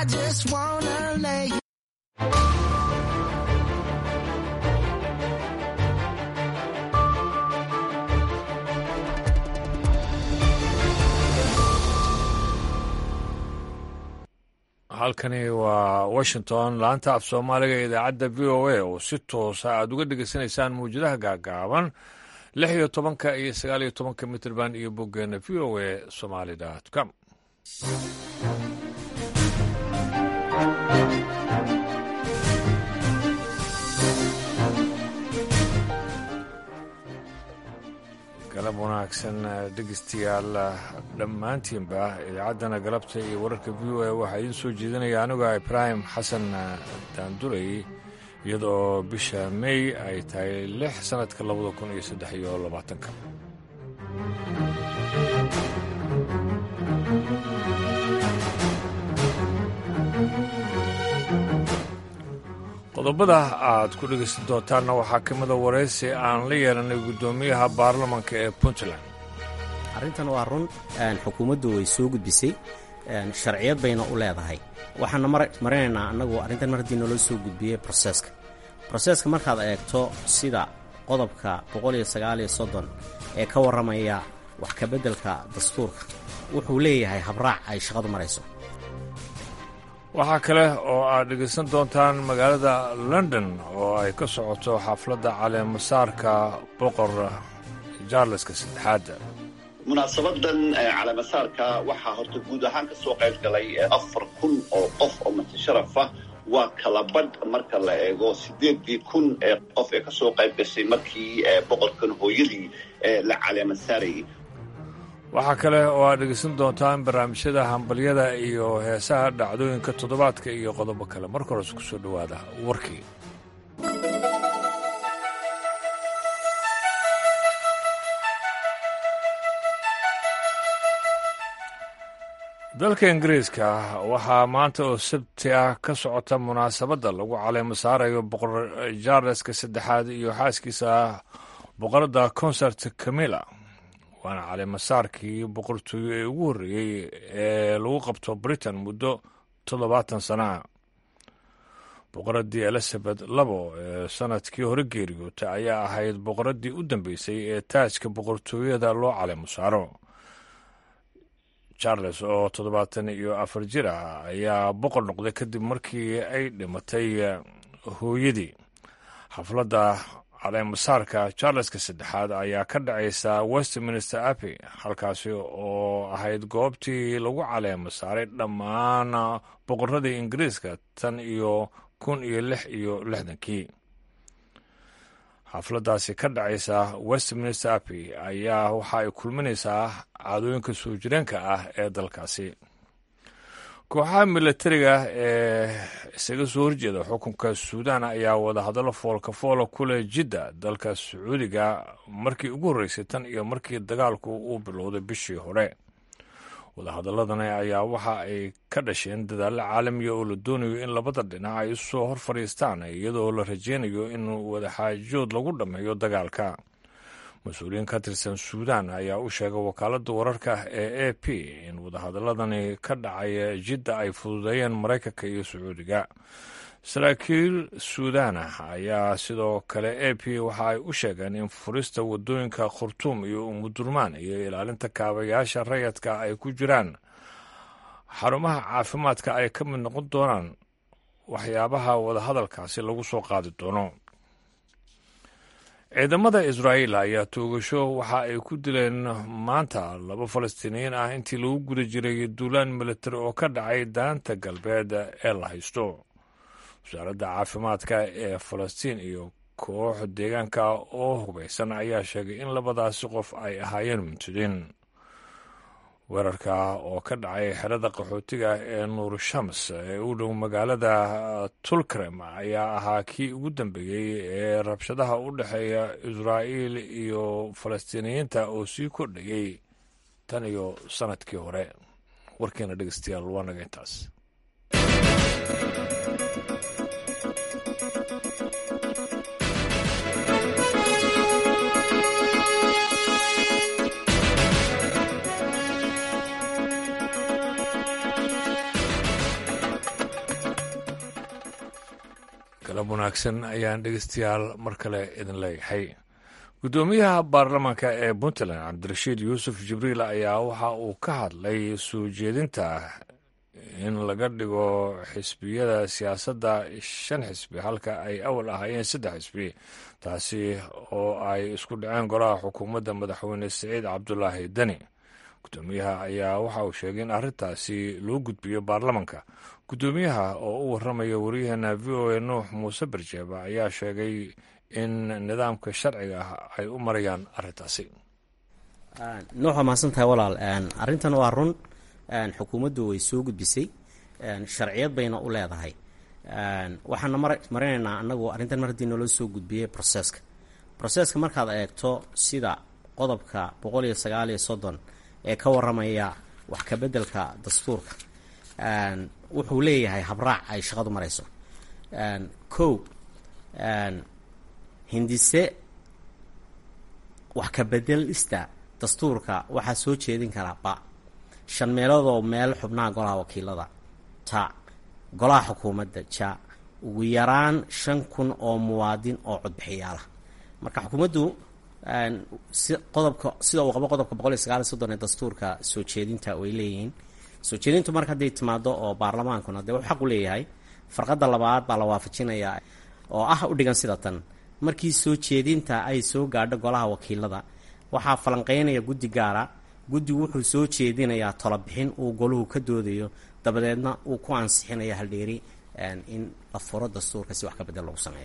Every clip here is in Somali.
I just wanna lay you. halkani waa washington laanta af soomaaliga ee idaacadda v o a oo si toosa aad uga dhegeysanaysaan mawjadaha gaagaaban lix iyo tobanka iyo sagaal iyo tobanka mitrband iyo boggeena v o a somaali com galab wanaagsan dhegeystayaal dhammaantiinba idaacaddana galabta iyo wararka v o a waxaa idiin soo jeedinaya aniga ibraahim xasan daanduley iyadoo bisha mey ay tahay lix sannadka labada kun iyo saddex iyo labaatanka qodobada aad ku dhegaysan doontaanna waxaa ka mida waraysi aan la yeelanay guddoomiyaha baarlamanka ee puntland arrintan waa run xukuumaddu way soo gudbisay sharciyad bayna u leedahay waxaana marinaynaa annagu arrintan mar haddii naloo soo gudbiyey broseska broseska markaad eegto sida qodobka boqoliyo sagaaliyo soddon ee ka warramaya wax kabeddelka dastuurka wuxuu leeyahay habraac ay shaqadu marayso waxaa kale oo aad dhegaysan doontaan magaalada london oo ay ka socoto xafladda caleemasaarka boqor jaarleska saddexaad munaasabadan caleemasaarka waxaa horta guud ahaan ka soo qayb galay afar kun oo qof oo matasharafah waa kala badh marka la eego siddeedii kun ee qof ee kasoo qayb gashay markii boqorkan hooyadii la caleemasaarayay waxaa kale oo aad dhegaysan doontaan barnaamijyada hambalyada iyo heesaha dhacdooyinka toddobaadka iyo qodobo kale marka hores ku soo dhowaada warkii dalka ingiriiska waxaa maanta oo sabti ah ka socota munaasabadda lagu caleemo saarayo boqor jaarleska saddexaad iyo xaaskiisa boqoradda concert camilla waana caleemasaarkii boqortooyo ee ugu horreeyey ee lagu qabto britain muddo toddobaatan sana ah boqoraddii elizabeth labo ee sanadkii hore geeriyootay ayaa ahayd boqoraddii u dambeysay ee taajka boqortooyada loo caleemo saaro charles oo toddobaatan iyo afar jir ah ayaa boqor noqday kadib markii ay dhimatay hooyadii xafladda caleemasaarka charleska saddexaad ayaa ka dhacaysa westminster abbey halkaasi oo ahayd goobtii lagu caleemo saaray dhammaan boqoradii ingiriiska tan iyo kun iyo lix iyo lixdankii xafladdaasi ka dhacaysa westminster abbey ayaa waxa ay kulminaysaa caadooyinka soo jireenka ah ee dalkaasi kooxaha milatariga ee isaga soo horjeeda xukunka suudaan ayaa wadahadallo foolka foola ku leh jidda dalka sacuudiga markii ugu horreysay tan iyo markii dagaalku uu bilowday bishii hore wadahadaladani ayaa waxa ay ka dhasheen dadaallo caalamiya oo la doonayo in labada dhinac ay usoo hor fadhiistaan iyadoo la rajeynayo in wadaxaajood lagu dhammeeyo dagaalka mas-uuliyiin ka tirsan suudaan ayaa u sheegay wakaaladda wararka ee a p in wadahadaladani ka dhacaya jidda ay fududeeyeen maraykanka iyo sacuudiga saraakiil suudaan ah ayaa sidoo kale a p waxa ay u sheegeen in furista wadooyinka khurtuum iyo umudurmaan iyo ilaalinta kaabayaasha rayadka ay ku jiraan xarumaha caafimaadka ay ka mid noqon doonaan waxyaabaha wadahadalkaasi lagu soo qaadi doono ciidamada israa'iil ayaa toogasho waxa ay ku dileen maanta laba falastiiniyiin ah intii lagu guda jiray duulaan militari oo ka dhacay daanta galbeed ee la haysto wasaaradda caafimaadka ee falastiin iyo koox deegaanka oo hubaysan ayaa sheegay in labadaasi qof ay ahaayeen muntidiin weerarka oo ka dhacay xerada qaxootiga ee nuur shams ee u dhow magaalada tulkrem ayaa ahaa kii ugu dambeeyey ee rabshadaha u dhexeeya israa'iil iyo falastiiniyiinta oo sii kordhayey tan iyo sannadkii hore warkeena dhegeystayaal waa naga intaas galab wanaagsan ayaan dhegeystayaal mar kale idin leeyahay guddoomiyaha baarlamaanka ee puntland cabdirashiid yuusuf jibriil ayaa waxa uu ka hadlay soo jeedinta in laga dhigo xisbiyada siyaasadda shan xisbi halka ay awal ahaayeen saddex xisbi taasi oo ay isku dhaceen golaha xukuumadda madaxweyne saciid cabdulaahi deni guddoomiyaha ayaa waxa uu sheegay in arrintaasi loo gudbiyo baarlamanka guddoomiyaha oo u warramaya waryaheena v o a nuux muuse barjeeba ayaa sheegay in nidaamka sharciga ah ay u marayaan arrintaasi nuux waa mahadsantahay walaal arrintan waa run xukuumaddu way soo gudbisay sharciyad bayna u leedahay waxaana marinaynaa anagu arrintan mar haddii naloo soo gudbiyey broseska broseska markaad eegto sida qodobka boqol iyo sagaal iyo soddon ee ka waramaya wax kabeddelka dastuurka wuxuu leeyahay habraac ay shaqadu marayso kow hindise wax kabeddelista dastuurka waxaa soo jeedin karaa ba shan meeloodoo meel xubnaha golaha wakiilada ta golaha xukuumadda ja ugu yaraan shan kun oo muwaadin oo codbixiyaalah marka xukuumaddu si qodobka sida uu qabo qodobka boqol iyo sagaal iyo soddon ee dastuurka soo jeedinta way leeyihiin soo jeedintu marka hadday timaado oo baarlamaankuna dee wuxuu xaq u leeyahay farqadda labaad baa la waafajinayaa oo ah u dhigan sida tan markii soo jeedinta ay soo gaadho golaha wakiilada waxaa falanqeynaya guddi gaara guddigu wuxuu soo jeedinayaa tolobixin uu goluhu ka doodayo dabadeedna uu ku ansixinaya haldheeri in la furo dastuurka si wax ka bedel lagu sameeyo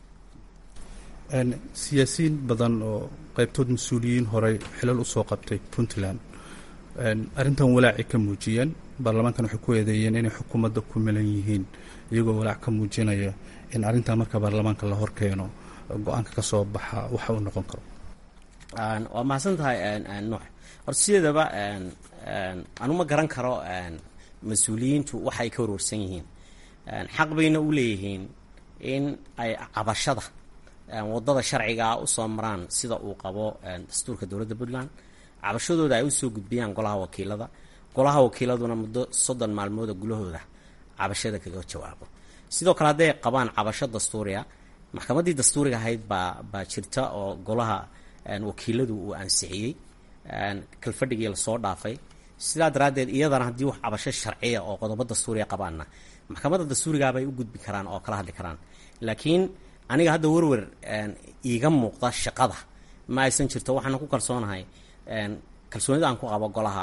siyaasiyiin badan oo qaybtood mas-uuliyiin horey xilal usoo qabtay puntland arrintan walaacay ka muujiyeen baarlamaankan waxay ku eedeeyeen inay xukuumadda ku milan yihiin iyagoo walaac ka muujinaya in arrintan marka baarlamaanka la horkeeno go-aanka ka soo baxa waxa uu noqon karo waa mahadsan tahay nuux horta sideedaba anu ma garan karo mas-uuliyiintu waxa ay ka warwarsan yihiin xaq bayna u leeyihiin in ay cabashada wadada sharcigaa usoo maraan sida uu qabo dastuurka dowladda puntland cabashadooda ay usoo gudbiyaan golaha wakiilada golaha wakiiladuna muddo soddon maalmooda gulahooda cabashada kaga jawaabo sidoo kale hadday qabaan cabasho dastuuriya maxkamaddii dastuuriga ahayd baa baa jirta oo golaha wakiiladu uu ansixiyey kalfadhigii lasoo dhaafay sidaa daraaddeed iyadana haddii wax cabasho sharciya oo qodobo dastuuriya qabaanna maxkamadda dastuurigaabay u gudbi karaan oo kala hadli karaan laakiin aniga hadda werwer iiga muuqda shaqada ma aysan jirto waxaana ku kalsoonahay kalsoonida aan ku qabo golaha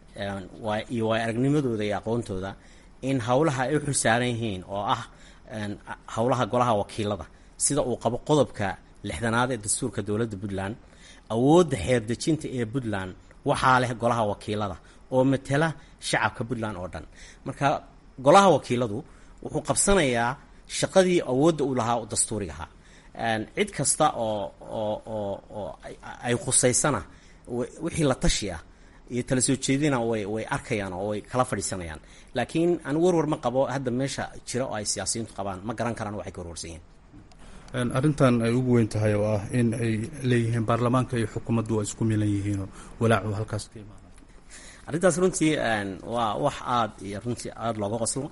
iyo waay aragnimadooda iyo aqoontooda in howlaha ay u xulsaaran yihiin oo ah howlaha golaha wakiilada sida uu qabo qodobka lixdanaad ee dastuurka dowladda puntland awoodda xeerdejinta ee puntland waxaa leh golaha wakiilada oo matala shacabka puntland oo dhan marka golaha wakiiladu wuxuu qabsanayaa shaqadii awoodda uu lahaa dastuuriga ahaa cid kasta oo oo oo oo ay khusaysana wixii la tashi ah iyo tala soo jeedina way way arkayaan oo way kala fadhiisanayaan laakiin aan warwar ma qabo hadda meesha jira oo ay siyaasiyiintu qabaan ma garan karaan waxay ka warwarsan yihiin arrintan ay ugu weyn tahay oo ah in ay leeyihiin baarlamaanka iyo xukuumaddu waa isku milan yihiinoo walaacu halkaas ka imaanay arrintaas runtii waa wax aada iyo runtii aada looga qoslo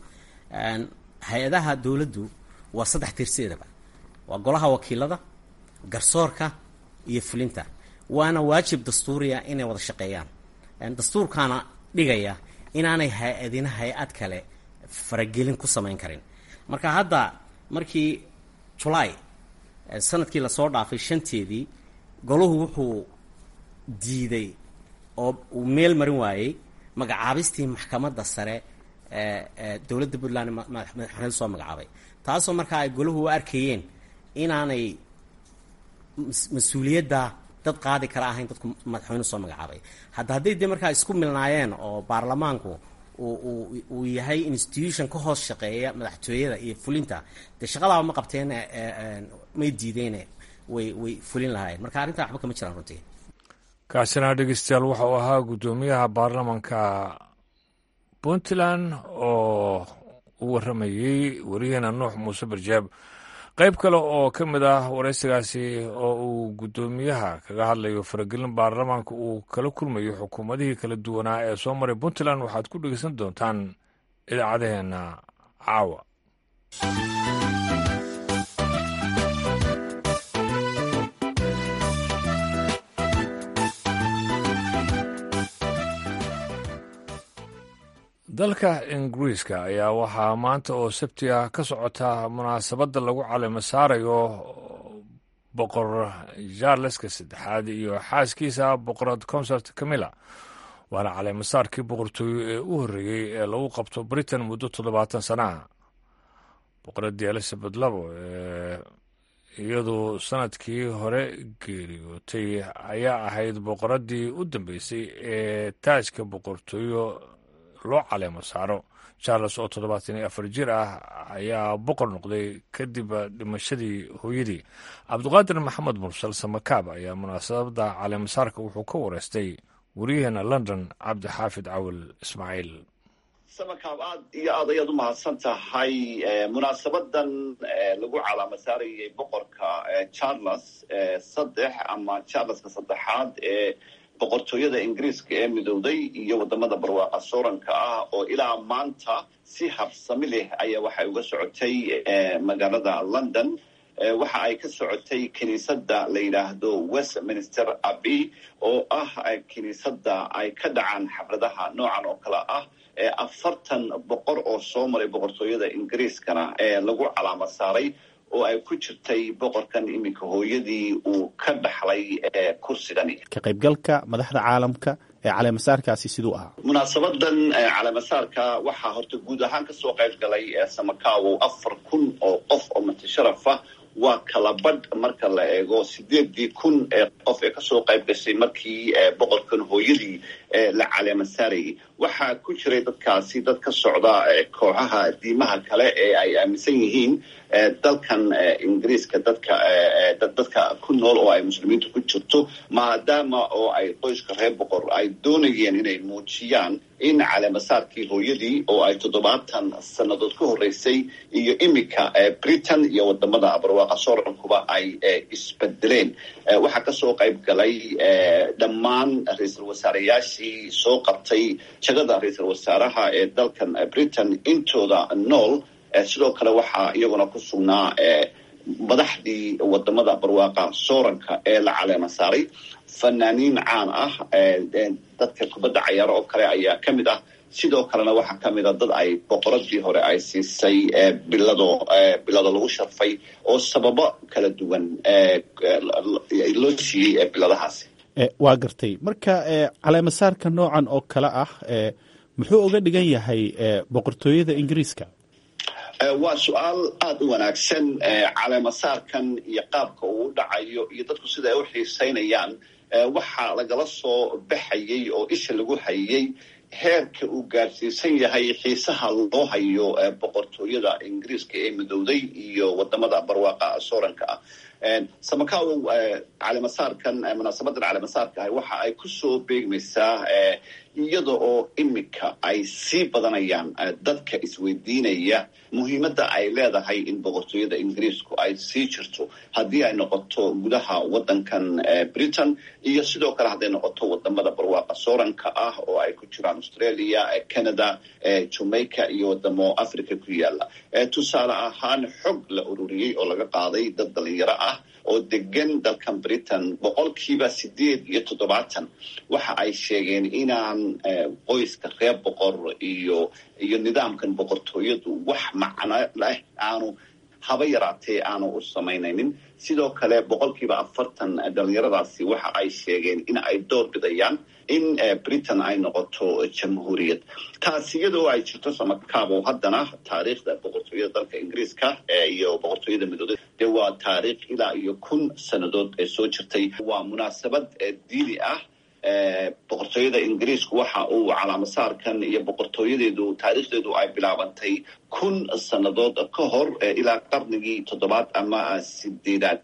hay-adaha dowladdu waa saddex tirseedaba waa golaha wakiilada garsoorka iyo fulinta waana waajib dastuuriya inay wada shaqeeyaan dastuurkaana dhigaya inaanay hay-adina hay-ad kale faragelin ku samayn karin marka hadda markii julaay sanadkii lasoo dhaafay shanteedii golahu wuxuu diiday oo uu meel marin waayey magacaabistii maxkamadda sare ee dowladda puntland madaxweyne soo magacaabay taasoo markaa ay golahu u arkayeen inaanay mas-uuliyadda dad qaadi kara ahayn dadku madaxweyne soo magacaabay hadda hadday dee markaa isku milnaayeen oo baarlamaanku uu yahay institution ka hoos shaqeeya madaxtooyada iyo fulinta dee shaqadaaba ma qabteen may diideene way way fulin lahaayeen marka arrintaa waxba kama jiraan runtii kaasina dhegeystayaal waxa uu ahaa guddoomiyaha baarlamanka puntland oo u warramayey wariyaheena nuux muuse barjaab qayb kale oo ka mid ah waraysigaasi oo uu guddoomiyaha kaga hadlayo faragelin baarlamaanka uu kala kulmayo xukuumadihii kala duwanaa ee soo maray puntland waxaad ku dhegeysan doontaan idaacadaheenna caawa dalka ingiriiska ayaa waxaa maanta oo sabti ah ka socota munaasabadda lagu calimo saarayo boqor charleska saddexaad iyo xaaskiisa boqorad consert camilla waana caleemasaarkii boqortooyo ee u horreeyey ee lagu qabto britain muddo toddobaatan sanaha boqoradii elizabeth labo ee iyadu sanadkii hore geeriyootay ayaa ahayd boqoradii u dambeysay ee taajka boqortooyo loo caleemo saaro charles oo toddobaatan iyo afar jir ah ayaa boqor noqday kadib dhimashadii hooyadii cabdiqaadir maxamed mursal samakaab ayaa munaasabadda caleemasaarka wuxuu ka wareystay wariyaheena london cabdixaafid cawil ismaaciil samakaab aad iyo aad ayaad u mahadsan tahay munaasabadan lagu calaama saarayay boqorka charles saddex ama charleska saddexaad ee boqortooyada ingiriiska ee midowday iyo wadamada barwaaqa sooranka ah oo ilaa maanta si habsami leh ayaa waxay uga socotay magaalada london waxa ay ka socotay kiniisadda la yidhaahdo westminster abbey oo ah kiniisadda ay ka dhacaan xafladaha noocan oo kale ah afartan boqor oo soo maray boqortooyada ingiriiskana ee lagu calaama saaray oo ay ku jirtay boqorkan iminka hooyadii uu ka dhaxlay kursigani ka qaybgalka madaxda caalamka ee caleemasaarkaasi siduu ahaa munaasabadan caleemasaarka waxaa horta guud ahaan kasoo qayb galay samakawow afar kun oo qof oo matasharafah waa kala badh marka la eego sideedii kun ee qof ee kasoo qayb gashay markii boqorkan hooyadii la caleema saarayay waxaa ku jiray dadkaasi dad ka socda kooxaha diimaha kale ee ay aaminsan yihiin dalkan ingiriiska dadka dadka ku nool oo ay muslimiintu ku jirto maadaama oo ay qoyska reer boqor ay doonayeen inay muujiyaan in caleemasaarkii hooyadii oo ay toddobaatan sannadood ka horreysay iyo iminka britain iyo wadamada barwaaqa soorankuba ay isbedeleen waxaa kasoo qayb galay dhammaan ra-iisul wasaareyaashii soo qabtay jagada ra-iisul wasaaraha ee dalkan britain intooda nool sidoo kale waxaa iyaguna ku sugnaa madaxdii wadamada barwaaqa sooranka ee la caleema saaray fanaaniin caan ah dadka kubadda cayaaro oo kale ayaa ka mid ah sidoo kalena waxaa ka mid a dad ay boqoradii hore ay siisay bilado bilado lagu sharfay oo sababo kala duwan loo siiyey biladahaasi waa gartay marka caleemasaarka noocan oo kale ah muxuu uga dhigan yahay boqortooyada ingiriiska waa su-aal aada u wanaagsan caleemasaarkan iyo qaabka uu u dhacayo iyo dadku sida ay u xiisaynayaan waxaa lagala soo baxayay oo isha lagu hayay heerka uu gaarsiisan yahay xiisaha loo hayo boqortooyada ingiriiska ee midowday iyo wadamada barwaaqa sooranka ah samakawow caleemasaarkan munaasabadan caleemasaarka ah waxa ay kusoo beegmaysaa iyada oo iminka ay sii badanayaan dadka isweydiinaya muhiimadda ay leedahay in boqortooyada ingiriisku ay sii jirto haddii ay noqoto gudaha waddankan britain iyo sidoo kale hadday noqoto wadamada barwaaqa sooranka ah oo ay ku jiraan australia canada jamaica iyo wadamo africa ku yaala tusaale ahaan xog la ururiyey oo laga qaaday dad dhalinyaro ah oo degan dalkan britain boqolkiiba sideed iyo toddobaatan waxa ay sheegeen inaan qoyska reer boqor iyo iyo nidaamkan boqortooyadu wax macno leh aanu haba yaraatee aanu u samaynaynin sidoo kale boqolkiiba afartan dhalinyaradaasi waxa ay sheegeen in ay door bidayaan in britain ay noqoto jamhuuriyad taasi iyadoo ay jirto samakaabo haddana taariikhda boqortooyada dalka ingiriiska iyo boqortooyada midooda dee waa taariikh ilaa iyo kun sannadood ee soo jirtay waa munaasabad diini ah boqortooyada ingiriisku waxa uu calaamasaarkan iyo boqortooyadeedu taariikhdeedu ay bilaabantay kun sannadood ka hor ilaa qarnigii toddobaad ama sideedaad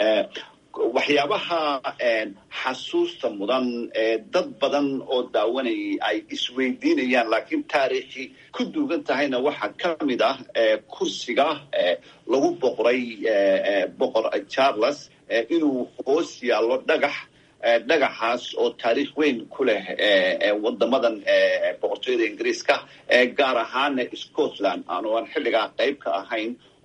waxyaabaha xasuusta mudan dad badan oo daawanayay ay isweydiinayaan laakiin taariikhi ku duugan tahayna waxaa ka mid ah kursiga lagu boqoray boqor charles inuu hoos yaallo dhagax dhagaxaas oo taariikh weyn ku leh wadamadan boqortooyada ingiriiska gaar ahaana scotland aanu aan xilligaa qayb ka ahayn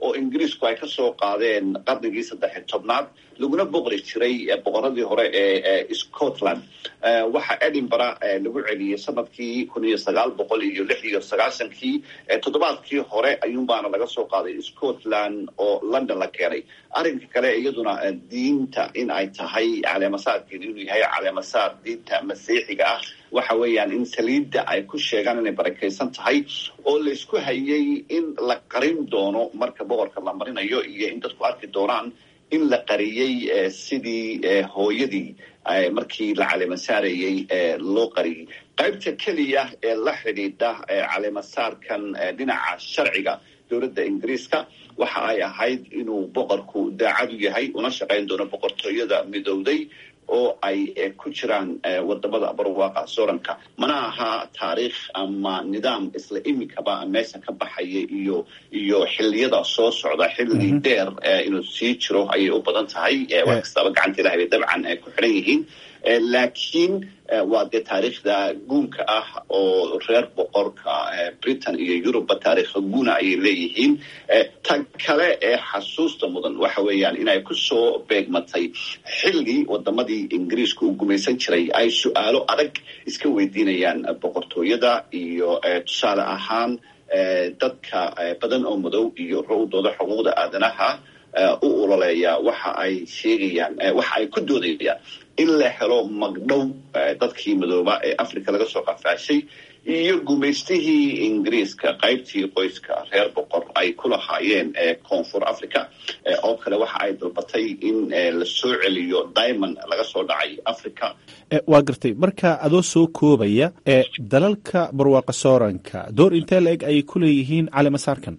oo ingiriisku ay ka soo qaadeen qarnigii saddex tobnaad laguna boqri jiray boqoradii hore ee scotland waxaa edinburgh lagu celiyey sanadkii kun iyo sagaal boqol iyo lix iyo sagaashankii toddobaadkii hore ayuunbaana laga soo qaaday scotland oo london la keenay arrinka kale iyaduna diinta in ay tahay caleemasaadkeed inuu yahay caleemasaad diinta masiixiga ah waxa weeyaan in saliidda ay ku sheegaan inay barakaysan tahay oo laysku hayay in la qarin doono marka boqorka la marinayo iyo in dadku arki doonaan in la qariyey sidii hooyadii markii la caleemasaarayey loo qariyey qaybta keliya ee la xidhiidha caleemasaarkan dhinaca sharciga dowladda ingiriiska waxa ay ahayd inuu boqorku daacad u yahay una shaqayn doono boqortooyada midowday oo ay ku jiraan wadamada barwaaqa sooranka mana aha taariikh ama nidaam isla imikaba meesha ka baxaya iyo iyo xiliyada soo socda xilli dheer inuu sii jiro ayay u badan tahay wax kastaba gacanta ilahay bay dabcan ku xidhan yihiin laakiin waa dee taariikhda guunka ah oo reer boqorka britain iyo eurubba taariikha guuna ayay leeyihiin ta kale ee xasuusta mudan waxa weeyaan inay kusoo beegmatay xilli wadamadii ingiriiska uu gumaysan jiray ay su-aalo adag iska weydiinayaan boqortooyada iyo tusaale ahaan dadka badan oo madow iyo rawdooda xuquuqda aadanaha u ololeeya waxa ay sheegayaan waxa ay ku doodayaan in la helo magdhow dadkii madooba ee africa laga soo qafaashay iyo gumaystihii ingiriiska qaybtii qoyska reer boqor ay ku lahaayeen koonfur africa oo kale waxa ay dalbatay in la soo celiyo diamond laga soo dhacay africa waa gartay marka adoo soo koobaya dalalka barwaaqa sooranka door intee la eg ayay ku leeyihiin caleemasaarkan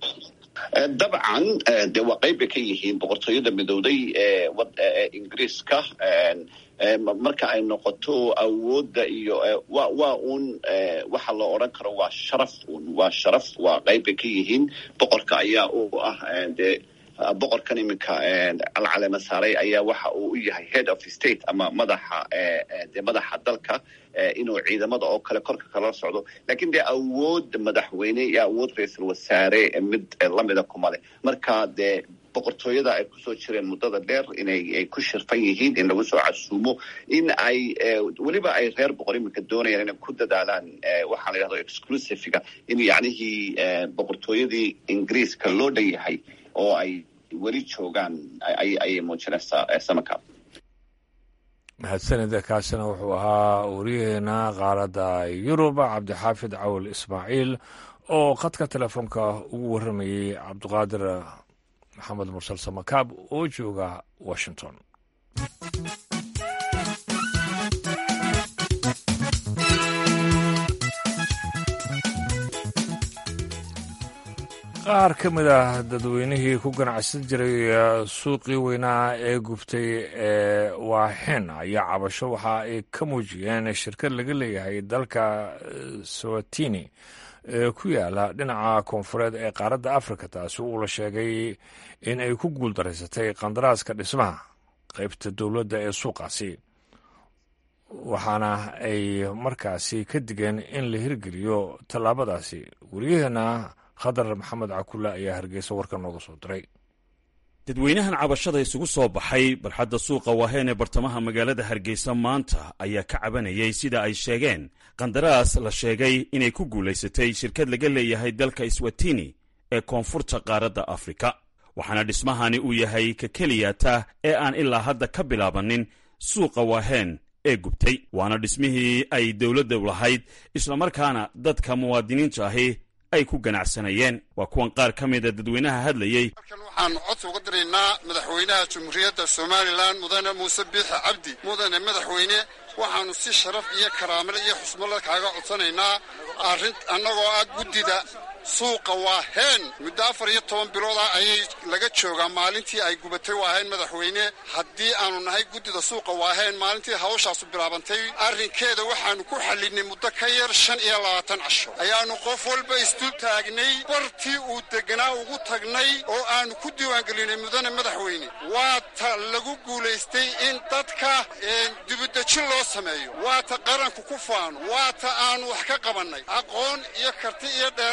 dabcan de waa qayb bay ka yihiin boqortooyada midowday ee ingiriiska marka ay noqoto awoodda iyo wa waa un waxa la odran karo waa sharaf un waa sharaf waa qayb bay ka yihiin boqorka ayaa u ah de boqorkan iminka alcalema saaray ayaa waxa uu u yahay head of state ama madaxa de madaxa dalka inuu ciidamada oo kale korka kala socdo lakin dee awood madaxweyne iyo awood ra-iisul wasaare mid lamida kumale marka dee boqortooyada ay kusoo jireen muddada dheer inay ku shirfan yihiin in lagu soo casuumo in ay weliba ay reer boqor iminka doonayaan inay ku dadaalaan waxaa la yidhahdo exclusivega in yacnihii boqortooyadii ingiriiska loo dhan yahay oo ay weli joogaan ayay muujinaysaa samarka mahadsanida kaasina wuxuu ahaa wariyaheena qaaradda yurub cabdixaafid cawl ismaaciil oo khadka telefoonka ugu warramayey cabdiqaadir maxamed mursal samakaab oo jooga washington qaar ka mid ah dadweynihii ku ganacsan jiray suuqii weynaa ee gubtay ee waaxen ayaa cabasho waxa ay ka muujiyeen shirkad laga leeyahay dalka sawatini ee ku yaala dhinaca koonfureed ee qaaradda afrika taasi uu la sheegay in ay ku guuldaraysatay qandaraaska dhismaha qaybta dowladda ee suuqaasi waxaana ay markaasi ka digeen in la hirgeliyo tallaabadaasi weriyaheena khadar maxamed cakulle ayaa hargeysa warka nooga soo diray dadweynahan cabashada isugu soo baxay barxadda suuqa waaheen ee bartamaha magaalada hargeysa maanta ayaa ka cabanayay sida ay sheegeen qandaraas la sheegay inay ku guulaysatay shirkad laga leeyahay dalka swatini ee koonfurta qaaradda afrika waxaana dhismahani uu yahay ka keliyata ee aan ilaa hadda ka bilaabanin suuqa waaheen ee gubtay waana dhismihii ay dowladda lahayd islamarkaana dadka muwaadiniinta ahi ay ku ganacsanayeen waa kuwan qaar ka mida dadweynaha hadlayey halkan waxaanu codsi uga diraynaa madaxweynaha jamhuuriyadda somalilan mudane muuse biixi cabdi mudane madaxweyne waxaanu si sharaf iyo karaamale iyo xusmale kaaga codsanaynaa arrin annagoo ah guddida suuqa waaheen muddo afar iyo toban bilood ah ayay laga joogaa maalintii ay gubatay waaheen madaxweyne haddii aanu nahay guddida suuqa waaheen maalintii hawshaasu bilaabantay arrinkeeda waxaanu ku xallinay muddo ka yar shan iyo labaatan casho ayaanu qof walba isdul taagnay bartii uu deganaa ugu tagnay oo aanu ku diiwaangelinay mudane madaxweyne waa ta lagu guulaystay in dadka dibudejin loo sameeyo waa ta qaranku ku faano waa ta aanu wax ka qabannay aqoon iyo karti iyo dheeraad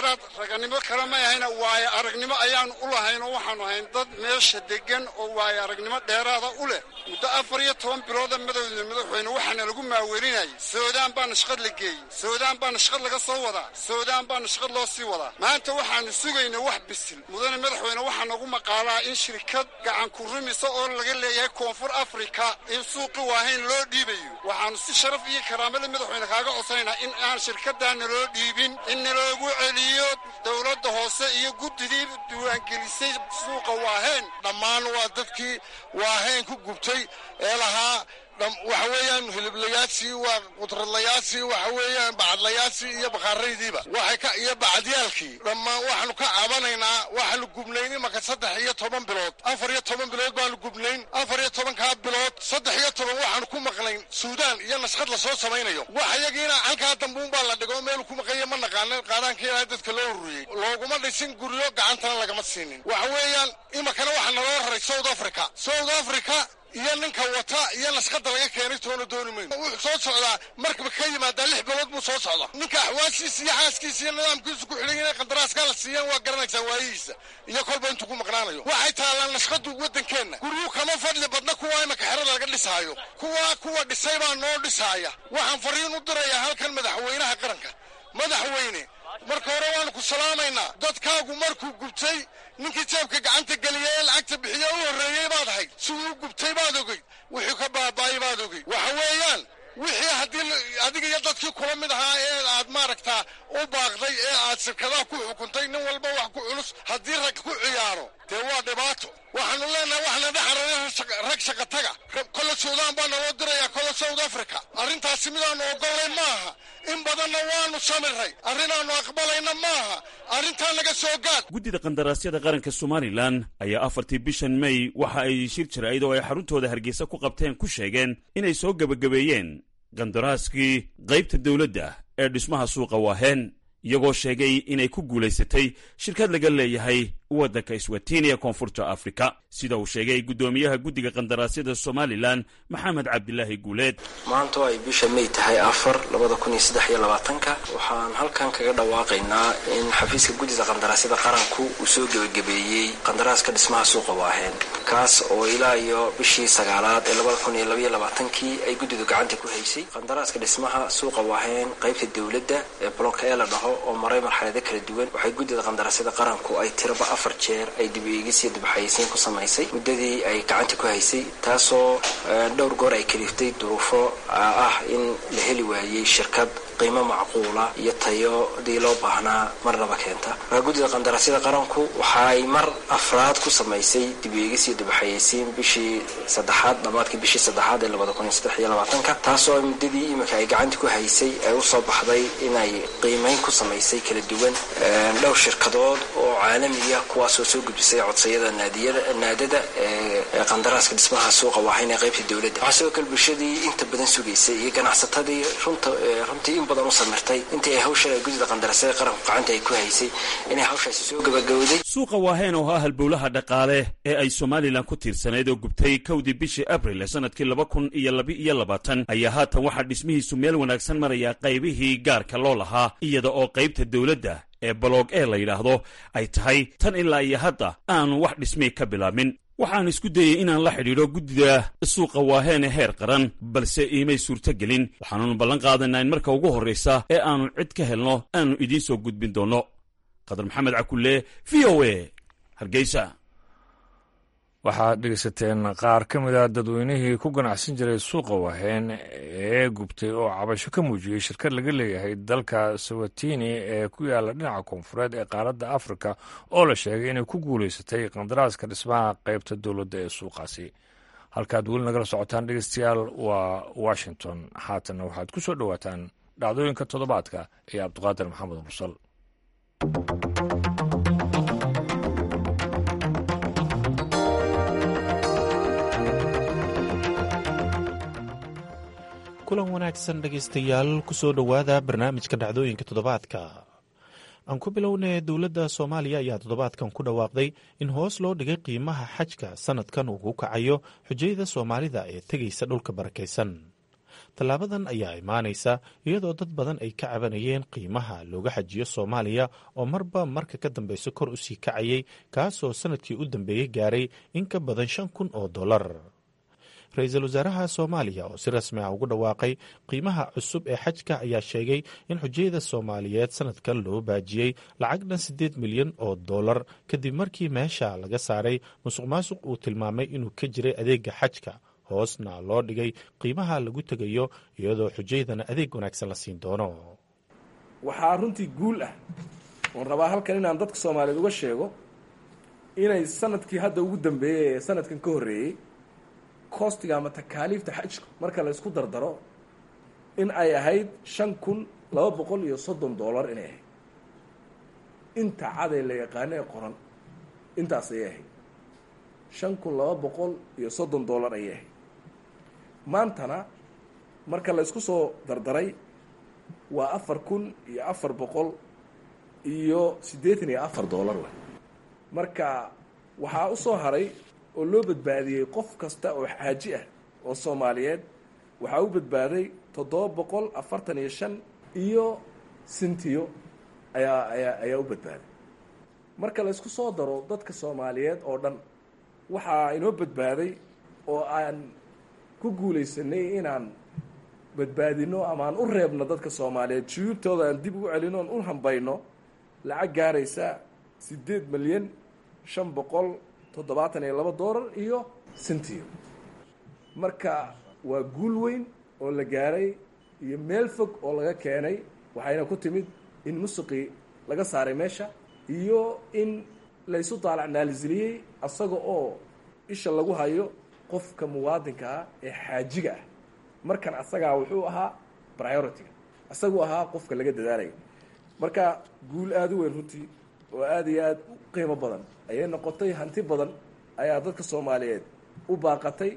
raganimo kale may ahayna waayo aragnimo ayaanu u lahayn oo waxaanu ahayn dad meesha deggan oo waayo aragnimo dheeraada u leh muddo afar iyo toban bilooda madowda madaxweyne waxaana lagu maawelinayay soodaan baana shaqad la geeyey soodaan baana shaqad laga soo wadaa soodaan baana shaqad loo sii wadaa maanta waxaanu sugaynaa wax bisil mudane madaxweyne waxaa nagu maqaalaa in shirkad gacan ku rumisa oo laga leeyahay koonfur afrika in suuqi waahayn loo dhiibayo waxaanu si sharaf iyo karaamada madaxweyne kaaga codsanaynaa in aan shirkadaana loo dhiibin in naloogu celiyo dowladda hoose iyo guddidii diiwaangelisay suuqa waaheen dhammaan waa dadkii waaheen ku gubtay ee lahaa waxa weeyaan hiliblayaashii waa qudradlayaashii waxa weeyaan bacadlayaashii iyo bakhaaraydiiba waxay ka iyo bacadiyaalkii dhammaan waxaanu ka cabanaynaa waxaanu gubnayn imaka saddex iyo toban bilood afar iyo toban bilood baanu gubnayn afar iyo tobankaa bilood saddex iyo toban waxaanu ku maqnayn suudaan iyo nashqad lasoo samaynayo wax iyagiina halkaa dambuun baa la dhigo meelu ku maqanya ma naqaanin qaadaanka ilaahay dadka loo ururiyey looguma dhisin guryo gacantana lagama siinin waxa weeyaan imakana waxaa naloo raray south africa south africa iyo ninka wata iyo nashqada laga keenay toona dooni mayno wuxuu soo socdaa markaba ka yimaadaa lix bilood buu soo socda ninka axwaashiisa iyo xaaskiisa iyo nidaamkiisu ku xidhan inay qandaraaskaa la siiyaan waa garanaysaa waayihiisa iyo kolba intuu ku maqnaanayo waxay taallaan nashqadu waddankeenna guryuu kama fadli badna kuwa imaka xerada laga dhisaayo kuwa kuwa dhisay baa noo dhisaaya waxaan fariin u dirayaa halkan madaxweynaha qaranka madaxweyne marka hore waanu ku salaamaynaa dadkaagu markuu gubtay ninkii jeebka gacanta geliya ee lacagta bixiya u horreeyey baad ahayd siduu u gubtay baad ogeyd wixii ka baaba'ay baad ogeyd waxa weeyaan wixii haddii adiga iyo dadkii kula mid ahaa ee aad maaragtaa u baaqday ee aad shirkadaha ku xukuntay nin walba wax ku culus haddii rag ku ciyaaro dee waa dhibaato waxaanu leenahay waxna dhexarana rag shaqataga kolle suudaan baa naloo dirayaa kolle south africa arrintaasi midaanu ogollay maaha in badanna waanu samiray arrinaannu aqbalayna maaha arrintaa naga soo gaad guddida qandaraasyada qaranka somalilan ayaa afartii bishan may waxa ay shir jirayd oo ay xaruntooda hargeysa ku qabteen ku sheegeen inay soo gebagabeeyeen qandaraaskii qaybta dowladda ee dhismaha suuqa waaheen iyagoo sheegay inay ku guulaysatay shirkad laga leeyahay waddanka iswatini ee koonfurta afrika sida uu sheegay guddoomiyaha guddiga qandaraasyada somalilan maxamed cabdilaahi guuleed maanta oo ay bisha may tahay afar labada kun iyo saddex iyo labaatanka waxaan halkan kaga dhawaaqaynaa in xafiiska guddida qandaraasyada qaranku uu soo gebagabeeyey qandaraaska dhismaha suuqa waaheen kaas oo ilaa iyo bishii sagaalaad ee labada kun iyo labaiyo labaatankii ay guddidu gacanta ku haysay qandaraaska dhismaha suuqa waaheen qaybta dowladda ee bolonka ee la dhaho oo maray marxalado kala duwan waxay guddida qandaraasyada qaranku ay tiraba afar jeer ay dib eegis iyo dibxayeysiin ku samaysay muddadii ay gacanta ku haysay taasoo dhowr goor ay kaliftay duruufo ah in la heli waayey shirkad qiimo macquula iyo tayodii loo baahnaa marnaba keenta markaa guddida qandaraasyada qaranku waxa ay mar afraad ku samaysay dib eegis iyo dibxayeysiin bishii saddexaad dhammaadkii bishii saddexaad ee labada kun iyo saddex iyo labaatanka taasoo muddadii iminka ay gacanta ku haysay ay usoo baxday inay qiimeyn ku samaysay kala duwan dhowr shirkadood oo caalamiya kuwaasoo soo gudbisay codsayada naadada ee qandaraaska dhismaha suuqa waahayn ee qaybta dowladda waxaa sidoo kale bulshadii inta badan sugaysay iyo ganacsatadii runtii in badan u samirtay intii ay hawsha guddida qandaraasyada qaranku gacanta ay ku haysay inay hawshaasi soo gabagabowday suuqa waaheen oo ah halbowlaha dhaqaale ee ay somalilan ku tiirsanayd oo gubtay kowdii bishii abril ee sanadkii laba kun iyo laba-iyo labaatan ayaa haatan waxaa dhismihiisu meel wanaagsan maraya qaybihii gaarka loo lahaa iyada oo qaybta dowladda ee baloog ee la yidhaahdo ay tahay tan ilaa iyo hadda aanu wax dhismii ka bilaabmin waxaan isku dayey inaan la xidhiidho guddida suuqa waaheene heer qaran balse iimay suurtogelin waxaanunu ballan qaadaynaa in marka ugu horraysa ee aannu cid ka helno aanu idiin soo gudbin doonno qadar maxamed cakulle v o a hargeysa waxaad dhegaysateen qaar ka mid a dadweynihii ku ganacsan jiray suuqa waheen ee gubtay oo cabasho ka muujiyey shirkad laga leeyahay dalka sawatini ee ku yaala dhinaca koonfureed ee qaaradda afrika oo la sheegay inay ku guulaysatay qandaraaska dhismaha qaybta dowladda ee suuqaasi halkaad weli nagala socotaan dhegeystayaal waa washington haatanna waxaad ku soo dhowaataan dhacdooyinka toddobaadka ee cabdiqaadir maxamed mursal kulan wanaagsan dhegaystayaal kusoo dhowaada barnaamijka dhacdooyinka toddobaadka aan ku bilownay dowladda soomaaliya ayaa toddobaadkan ku dhawaaqday in hoos loo dhigay qiimaha xajka sanadkan uu ku kacayo xujayada soomaalida ee tegaysa dhulka barakaysan tallaabadan ayaa imaanaysa iyadoo dad badan ay ka cabanayeen qiimaha looga xajiyo soomaaliya oo marba marka ka dambeysa kor u sii kacayay kaasoo sanadkii u dambeeyey gaaray in ka badan shan kun oo dollar ra-iisul wasaaraha soomaaliya oo si rasmi ah ugu dhawaaqay qiimaha cusub ee xajka ayaa sheegay in xujayada soomaaliyeed sanadkan loo baajiyey lacag dhan siddeed milyan oo dollar kadib markii meesha laga saaray musuq maasuq uu tilmaamay inuu ka jiray adeega xajka hoosna loo dhigay qiimaha lagu tegayo iyadoo xujaydana adeeg wanaagsan la siin doono waxaa runtii guul ah oon rabaa halkan inaan dadka soomaaliyeed uga sheego inay sanadkii hadda ugu dambeeyey ee sanadkan ka horreeyey koostiga ama takaaliifta xajka marka la isku dardaro in ay ahayd shan kun laba boqol iyo soddon dollar inay ahayd inta cadee la yaqaano ee qoran intaas ayay ahayd shan kun laba boqol iyo soddon dollar ayay ahayd maantana marka la isku soo dardaray waa afar kun iyo afar boqol iyo siddeetan iyo afar dollar wey marka waxaa u soo haray oo loo badbaadiyey qof kasta oo xaaji ah oo soomaaliyeed waxaa u badbaaday toddoba boqol afartan iyo shan iyo sintiyo ayaa ayaa ayaa u badbaaday marka la isku soo daro dadka soomaaliyeed oo dhan waxaa inoo badbaaday oo aan ku guulaysanay inaan badbaadino ama aan u reebno dadka soomaaliyeed shuyuubtooda aan dib ugu celino oon u hambayno lacag gaaraysa siddeed milyan shan boqol toddobaatan iyo laba doolar iyo sintiyo marka waa guul weyn oo la gaaray iyo meel fog oo laga keenay waxayna ku timid in musuqii laga saaray meesha iyo in laysu daalacnaalisiliyey asaga oo isha lagu hayo qofka muwaadinka ah ee xaajiga ah markan asagaa wuxuu ahaa priority-ga asaguu ahaa qofka laga dadaalaya marka guul aada u weyn runtii oo aada iyo aada u qiimo badan ayay noqotay hanti badan ayaa dadka soomaaliyeed u baaqatay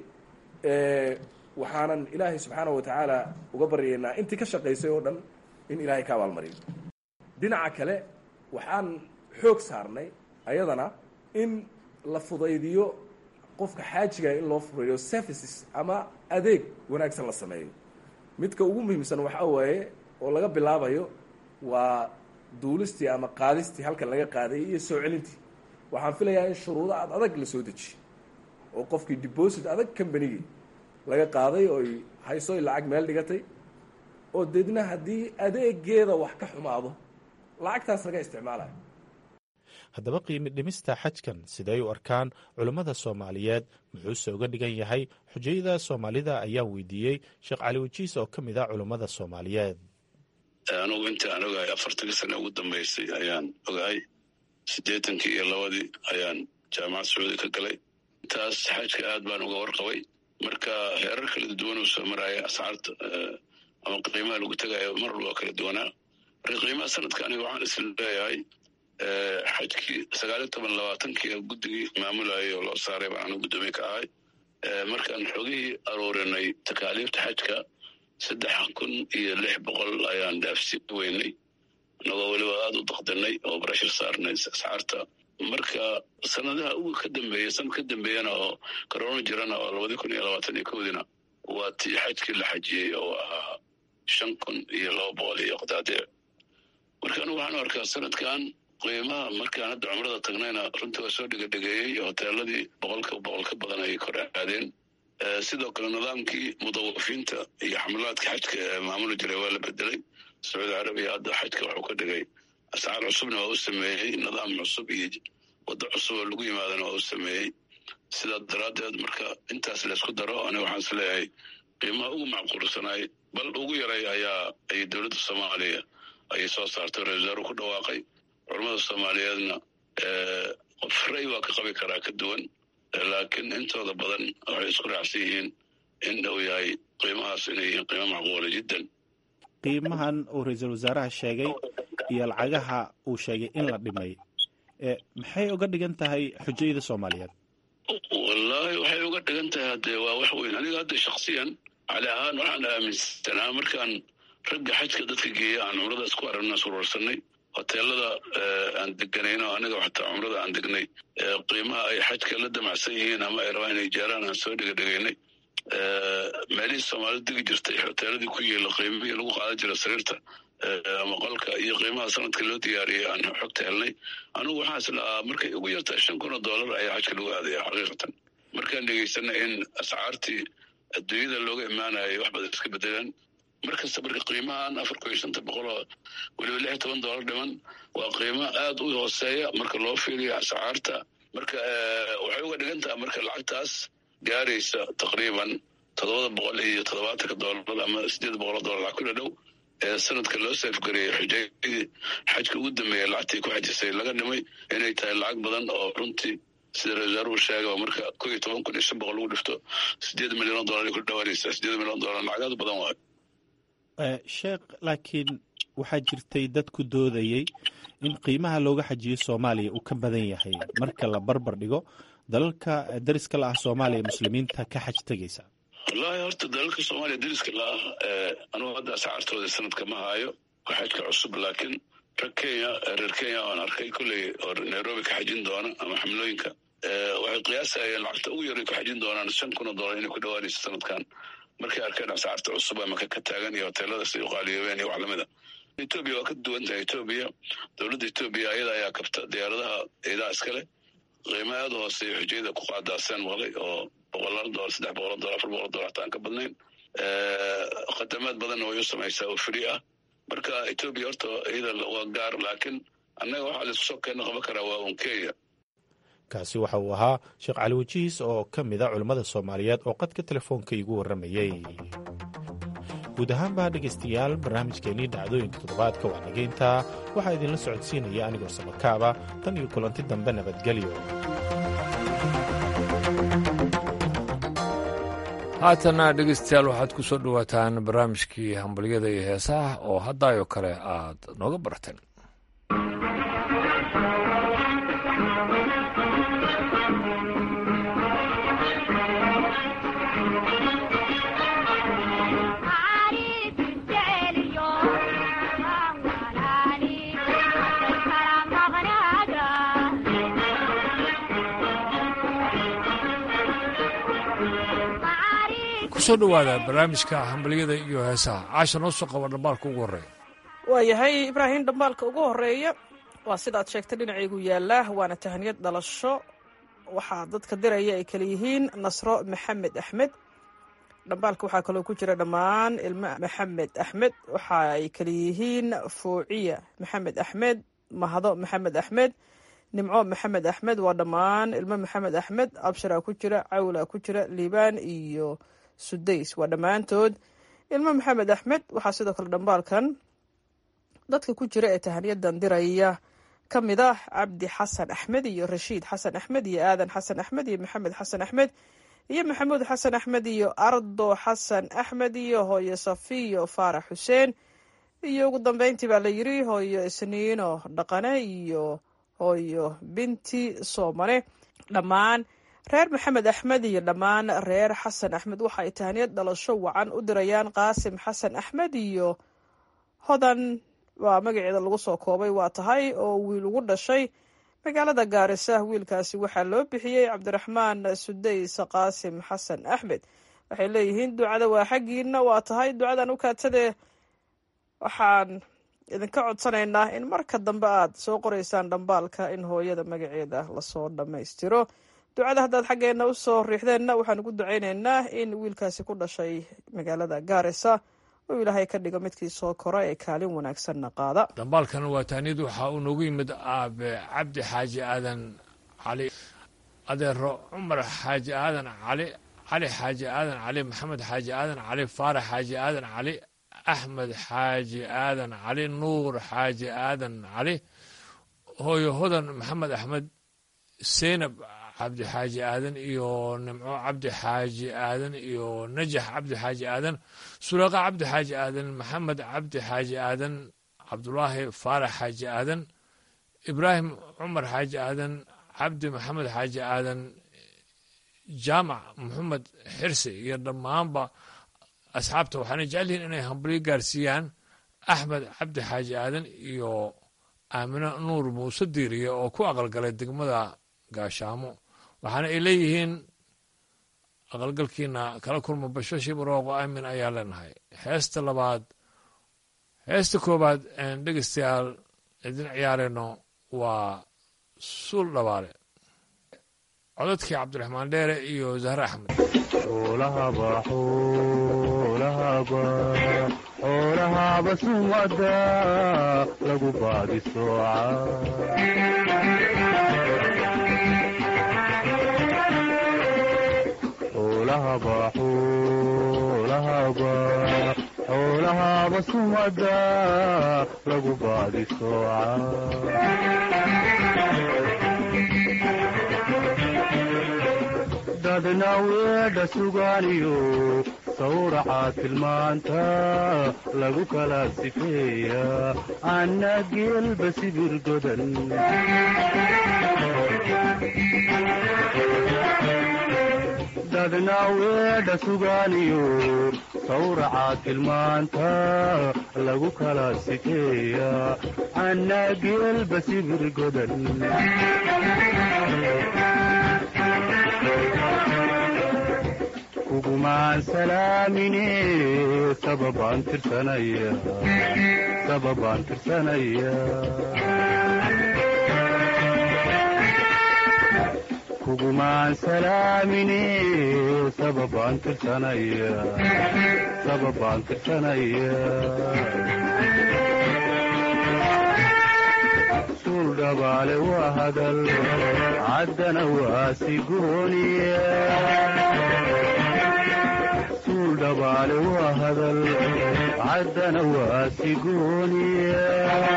waxaanan ilaahay subxaana wa tacaala uga baryaynaa intii ka shaqaysay oo dhan in ilaahay ka abaalmariyo dhinaca kale waxaan xoog saarnay ayadana in la fudaydiyo qofka xaajiga in loo fudaydiyo services ama adeeg wanaagsan la sameeyo midka ugu muhiimsan waxaa waaye oo laga bilaabayo waa duulistii ama qaadistii halkan laga qaaday iyo soo celintii waxaan filayaa in shuruudo aad adag la soo dejiyo oo qofkii deposit adag combanigii laga qaaday ooy haysoy lacag meel dhigatay oo deedna haddii adeegeeda wax ka xumaado lacagtaas laga isticmaalayo haddaba qiimi dhimista xajkan siday u arkaan culummada soomaaliyeed muxuuse uga dhigan yahay xujayada soomaalida ayaa weydiiyey sheekh cali wajiis oo ka mid ah culummada soomaaliyeed anugu inta aan ogahay afartankii sane ugu dambaysay ayaan ogahay siddeetankii iyo labadii ayaan jaamacad sacuudi ka galay intaas xajka aad baan uga warqabay marka heerar kala duwan uu soo maraya ascaarta ama qiimaha lagu tegayo mar walba kala duwanaa marka qiimaha sanadka aniga waxaan isla leeyahay xajkii sagaaliyo toban labaatankii guddigii maamulayay oo loo saaray baan anu guddoomiye ka ahay markaan xogihii aruurinay takaaliifta xajka saddex kun iyo lix boqol ayaan dhaafsi weynay annagoo weliba aada u daqdinay oo breshar saarnay ascaarta marka sanadaha ugu ka dambeeya sanad ka dambeeyana oo corona jirana oo labadii kun iyo labaatan iyo kowdiina waa tii xajkii la xajiyey oo ahaa shan kun iyo laba boqol iyo qadaadiic marka anigu waxaan arkaa sanadkan qiimaha markaan hadda cumrada tagnayna runtii waa soo dhegadhegeeyey hoteeladii boqolka boqol ka badan ayay kor aadeen sidoo kale nidaamkii mudawafiinta iyo xamlaadka xajka ee maamuli jiray waa la bedelay sacuudi carabiya hadda xajka waxuu ka dhigay ascaar cusubna waa u sameeyey nidaam cusub iyo waddo cusub oo lagu yimaadana waa u sameeyey sidaa daraaddeed marka intaas laysku daro aniga waxaan is leeyahay qiimaha ugu macquulsanaay bal ugu yaray ayaa ay dowladda soomaaliya ayay soo saartay ra-isul wasaaruhu ku dhawaaqay culammada soomaaliyeedna qof ray waa ka qabi karaa ka duwan laakiin intooda badan waxay isku raacsan yihiin in uu yahay qiimahaas inay yihiin qiimo macquula jiddan qiimahan uu ra-iisul wasaaraha sheegay iyo lacagaha uu sheegay in la dhimay maxay uga dhigan tahay xujayada soomaaliyeed wallaahi waxay uga dhigan tahay haddee waa wax weyn aniga hadda shaksiyan cali ahaan waxaan aaminsanaa markaan ragga xajka dadka geeya aan cumrada isku aragna surwarsanay hoteelada aan deganayno aniga xataa cumrada aan degnay qiimaha ay xajka la damacsan yihiin ama ay rabaan inay jeeraan aan soo dhegadhegaynay meelihii soomaalidu degi jirtay hoteeladii ku yeela qiimihii lagu qaadan jira sariirta ama qolka iyo qiimaha sanadka loo diyaariyay aan xogta helnay anugu waxaan islahaa markay ugu yartahay shan kun oo dollar ayaa xajka lagu aadaya xaqiiqatan markaan dhegeysanay in ascaartii adduunyada looga imaanayay wax badan iska bedelaan markasta marka qiimahan afar kun iyo shanta boqol oo weliba lix iyo toban dollar dhiman waa qiimo aad u hooseeya marka loo fiiriyo ascaarta marka waxay uga dhigan tahay marka lacagtaas gaaraysa taqriiban toddobada boqol iyo toddobaatanka dollar ama sideed boqol oo dollar lacag ku dhadhow ee sanadka loo seefgareeyey xujayadii xajka ugu dambeeya lacagtii ku xajisay laga dhimay inay tahay lacag badan oo runtii sida ra-isul sheega marka ko iyo toban kun iyo shan boqol lagu dhifto sideed milyan oo dollar ay ku dhawaanaysaa sideed milyan oo dollar lacag aad badan waayo sheekh laakiin waxaa jirtay dad ku doodayey in qiimaha looga xajiyo soomaaliya uu ka badan yahay marka la barbar dhigo dalalka dariska la ah soomaaliya muslimiinta ka xaj tegaysa wallaahi horta dalalka soomaaliya dariska la ah anugu hadda ascaartooda sanadka ma haayo waa xajka cusub laakiin rag kenya reer kenya aan arkay kolley oo nairobi ka xajin doona ama xamlooyinka waxay qiyaasayeen lacagta ugu yaray ku xajin doonaan shan kun oo dollar inay ku dhawaanayso sanadkan markay arkeen ascaarta cusub ama ka taagan iyo hoteelada siday u qaaliyoobeen iyo wax lamida etoobiya waa ka duwan tahay etoobiya dowladda etoobiya ayada ayaa kabta diyaaradaha ciidaha iskale qiimo aad u hooseeya xujayada ku qaadaaseen maqlay oo boqolaal dolar saddex boqol dolar afar boqol dolar hataan ka badnayn khadamaad badanna way u samaysaa oo free ah marka etoobiya horta iyada waa gaar laakiin annaga waxaa laisku soo keena qaban karaa waa un kenya kaasi waxa uu ahaa sheekh cali wajihiis oo ka mid a culimmada soomaaliyeed oo qadka telefoonka iigu warramayey guud ahaanba dhegaystayaal barnaamijkeennii dhacdooyinka toddobaadka waa nageyntaa waxaa idinla socodsiinaya anigoo samakaaba tan iyo kulanti dambe nabadgelyo haatana dhegeystayaal waxaad ku soo dhowaataan barnaamijkii hambalyada iyo heesaha oo haddaayoo kale aad nooga barateen kusoo dhowaada barnaamijka hambalyada iyo heesaha caasha noo soo qaba dhambaalka ugu horreeya waayahay ibraahim dhambaalka ugu horeeya waa sidaad sheegtay dhinacaygu yaallaa waana tahaniyad dhalasho waxaa dadka diraya ay kala yihiin nasro maxamed axmed dhambaalka waxaa kaloo ku jira dhammaan ilmo maxamed axmed waxa ay kala yihiin fuuciya maxamed axmed mahdo maxamed axmed nimco maxamed axmed waa dhammaan ilmo maxamed axmed absharaa ku jira cawla ku jira liibaan iyo sudays waa dhammaantood ilmo maxamed axmed waxaa sidoo kale dhambaalkan dadka ku jira ee tahaniyadan diraya ka mid ah cabdi xasan axmed iyo rashiid xasan axmed iyo aadan xasan axmed iyo maxamed xasan axmed iyo maxamuud xasan axmed iyo ardo xasan axmed iyo hooyo safiyo faarax xuseen iyo ugu dambeyntii baa la yiri hooyo isniino dhaqane iyo hooyo binti soomane dhammaan reer maxamed axmed iyo dhammaan reer xasan axmed waxa ay tahaniyad dhalasho wacan u dirayaan qaasim xasan axmed iyo hodan waa magaceeda lagu soo koobay waa tahay oo wiil ugu dhashay magaalada gaarisa wiilkaasi waxaa loo bixiyey cabdiraxmaan sudays qaasim xasan axmed waxay leeyihiin ducada waa xaggiina waa tahay ducadan u kaatadee waxaan idinka codsanaynaa in marka dambe aad soo qoraysaan dhambaalka in hooyada magaceeda lasoo dhammaystiro ducada haddaad xaggeena usoo riixdeenna waxaan ugu ducaynaynaa in wiilkaasi ku dhashay magaalada gaarisa uu ilaahay ka dhigo midkii soo kora ee kaalin wanaagsanna qaada dhambaalkan waa taaniyad waxaa uu noogu yimid aabe cabdi xaaji aadan cali adeero cumar xaaji aadan cali cali xaaji aadan cali maxamed xaaji aadan cali faarax xaaji aadan cali axmed xaaji aadan cali nuur xaaji aadan cali hooyo hodan maxamed axmed seynab cabdi xaaji aadan iyo nimco cabdi xaaji aadan iyo najax cabdi xaaji aadan sulaqa cabdi xaaji aadan maxamed cabdi xaaji aadan cabdulaahi faarax xaaji aadan ibraahim cumar xaaji aadan cabdi maxamed xaaji aadan jaamac maxamed xirsi iyo dhammaanba asxaabta waxaana jecel yihiin inay hambalyo gaarsiiyaan axmed cabdi xaaji aadan iyo aamino nuur muuse diiriye oo ku aqalgalay degmada gaashaamo waxaana ay leeyihiin aqalgalkiina kala kulma bashashi barooqo aamin ayaa leenahay heesta labaad heesta koowaad aan dhegeystayaal idin ciyaarayno waa suul dhabaale codadkii cabdiraxmaan dheere iyo zahre axmed xoolahaba sumada lagu baadi xoolahaba sumada lagu baadi dadna weedha sugaaniyo sawraca tilmaanta lagu kala sifeeya anna geelba sibir godan dadna weedha sugaaniyo sawraca tilmaanta lagu kala sifeeya anna geelba sibir godan kugumaan salaamine sababaan tirsanaya sababaan tirsanaya kugumaan salaamine sababaan tirsanaya sababaan tirsanaya suul dhabaale waa hadal caddana waa sigooniya dhabaale waa hadal caddana waa sigooniya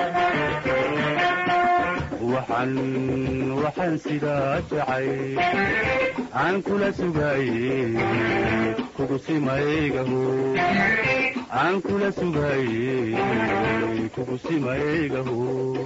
waxaan waxaan sidaa jacay aan kula sugaaye kugu simaygaho aan kula sugaaye kugu simaygaho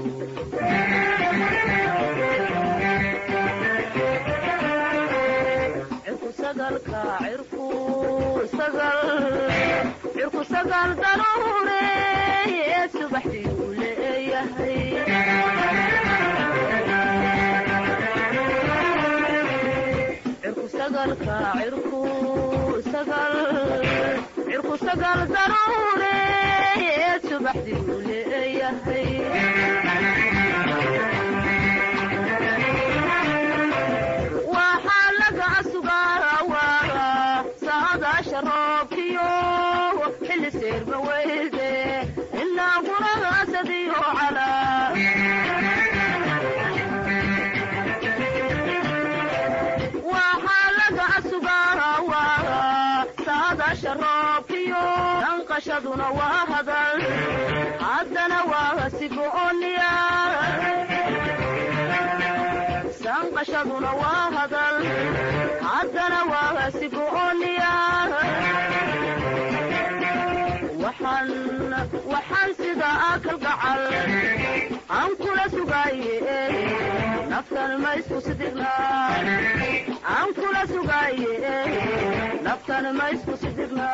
cirku sagal daruureeye subaxdii uu leeyahay cirku sagalka cirku sagal cirku sagal daruureeye subaxdii uu leeyahay waxaa laga sugaa saadaasha roobkiyo xilli seerma weyde ilaa guragaasadiyo calaa waxaa laga sugaa saadaasha roobkiyo danqashaduna waa hadal haddana waa sigooniya sanqashaduna waa hadal haddana waa sigooniya waxaan waxaan sida akal gacal aan kula sugaaye naftan ma isku sidirna aan kula sugaaye naftan ma isku sidirna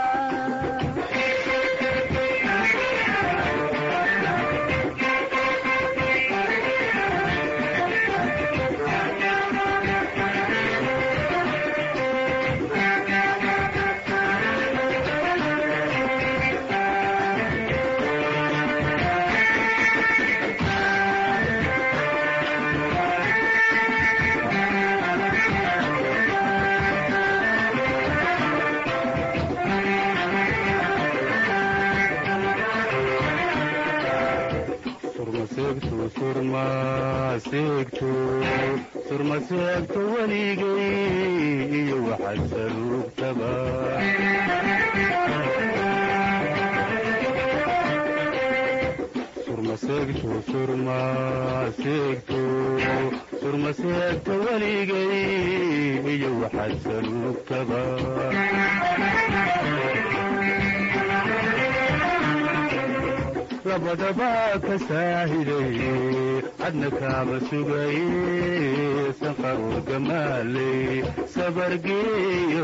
surmaseegto weligay iyo waxaad saluugtaba surmaseegto surmaseegto surmaseegto weligay iyo waxaad saluugtaba labadaba ka saahiday cadna kaaba sugaye sanqarur gamaaley sabargeeya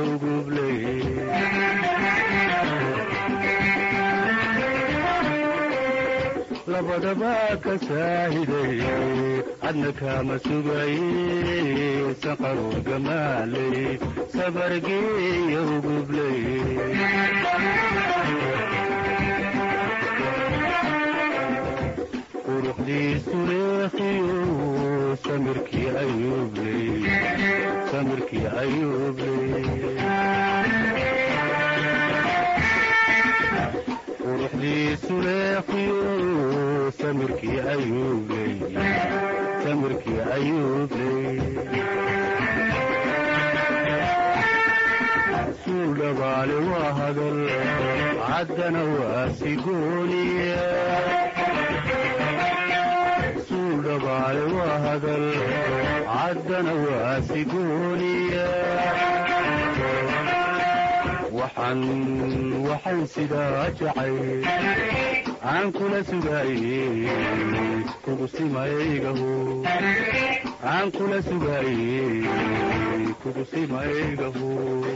ugubley labadaba ka saahiday cadna kaama sugaye sanqaruu gamaaley sabargeeya ugubley quruxdiisu leekiyo samirkii ayuubley samirkii ayuubley quruxdiisu leekiyo samirkii ayuubley samirkii ayuubley suul dhabaale waa hadal caddana waa sigooniya suul dhabaale waa hadal caddana waa sigooniya waxaan waxaan sidaa jacay aan kula sugaaye kugu simaygaho aan kula sugaaye kugu simaygaho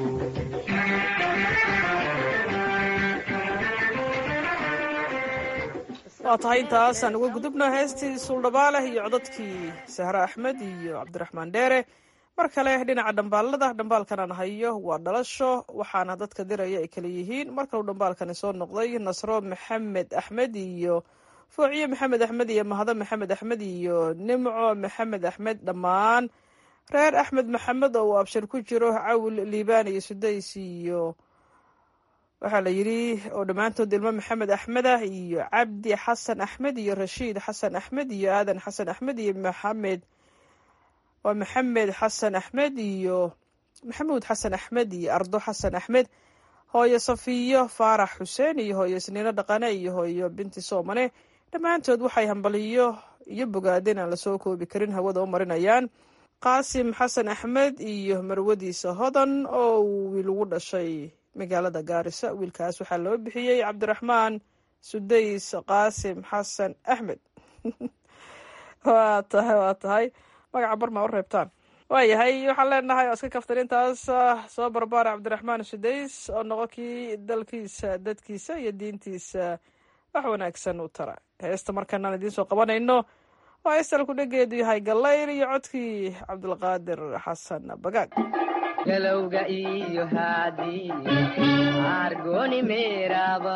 waa tahay intaasaan uga gudubno heestii suuldhabaaleh iyo codadkii sahre axmed iyo cabdiraxmaan dheere mar kale dhinaca dhambaalada dhambaalkanaan hayo waa dhalasho waxaana dadka diraya ay kala yihiin markalu dhambaalkani soo noqday nasro maxamed axmed iyo foociye maxamed axmed iyo mahado maxamed axmed iyo nimco maxamed axmed dhammaan reer axmed maxamed oo uu abshir ku jiro cawil liibaan iyo sudays iyo waxaa la yidhi oo dhammaantood ilmo maxamed axmed ah iyo cabdi xasan axmed iyo rashiid xasan axmed iyo aadan xasan axmed iyo maxamed waa maxamed xasan axmed iyo maxamuud xasan axmed iyo ardo xasan axmed hooyo safiyo faarax xuseen iyo hooyo sniino dhaqane iyo hooyo binti soomane dhammaantood waxay hambaliyo iyo bogaadeen aan lasoo koobi karin hawada u marinayaan qaasim xasan axmed iyo marwadiisa hodan oo uu wiil ugu dhashay magaalada gaarisa wiilkaas waxaa loo bixiyey cabdiraxmaan sudays qaasim xasan axmed waa tahay waa tahay magaca barma u reebtaan waayahay waxaan leenahay oo iska kaftan intaas soo barbaara cabdiraxmaan sudays oo noqo kii dalkiisa dadkiisa iyo diintiisa wax wanaagsan u tara heesta markanaan idiin soo qabanayno oo heestalku dhegeedu yahay gallayr iyo codkii cabdulqaadir xasan bagaag galowga iyo haadi argoni meeraba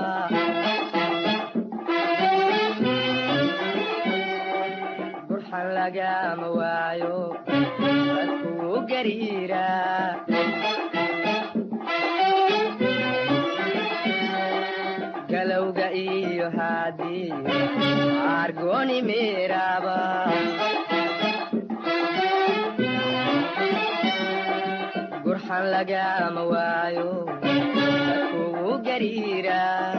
burxan lagama waayo dadkuu gariira galowga iyo haadi argoni meeraba gurxan lagama waayo dadkugu gariira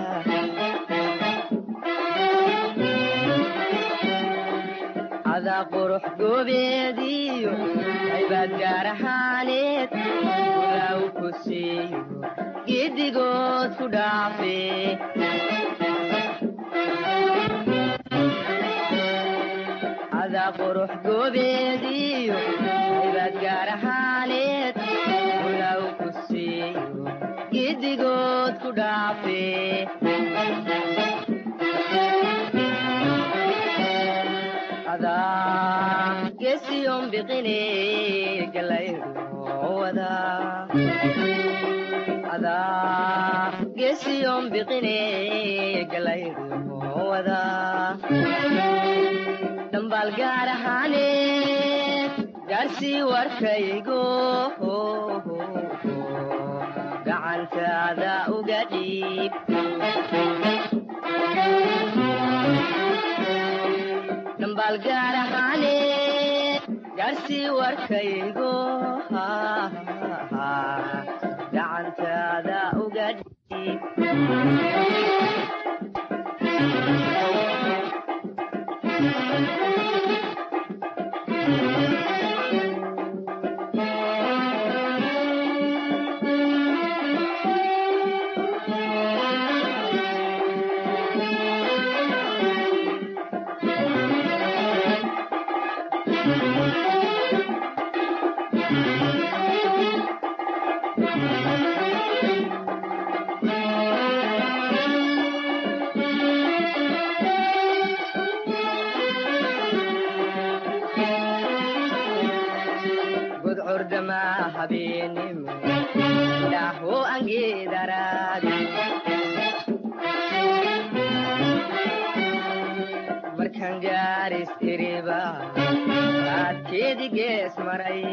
cadaa qurux goobeediyo aybaad gaar ahaaneed ulaaw ku siiyo giddigood ku dhaafe cadaa qurux goobeediyo aybaad gaar ahaaneed ulaaw ku siiyo giddigood ku dhaafe adaa gesiyon biqine galayruwada adaa gesiyon biqine galayruwada dhambaal gaar ahaaneed gaarsii warkaygo gacantaada uga dhiib dhambaal gaar ahaaneed gaarsii warkaygo gacantaada uga dhiib gudcordamaa habeenimo indhaho angeedaraad markaan gaaris iriba raadkeedi gees maray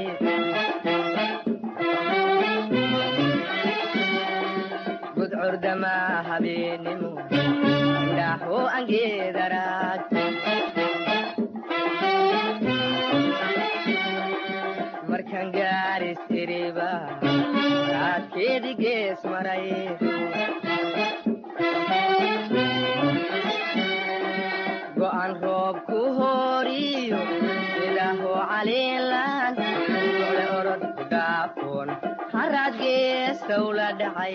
gudcordamaa habeenimo indhaho angeedaraad markaan gaaris iriba raadkeedi gees maray go'an roob ku horiyo ilaaho caliilan ole orod ku dhaafoon haraad geestow la dhacay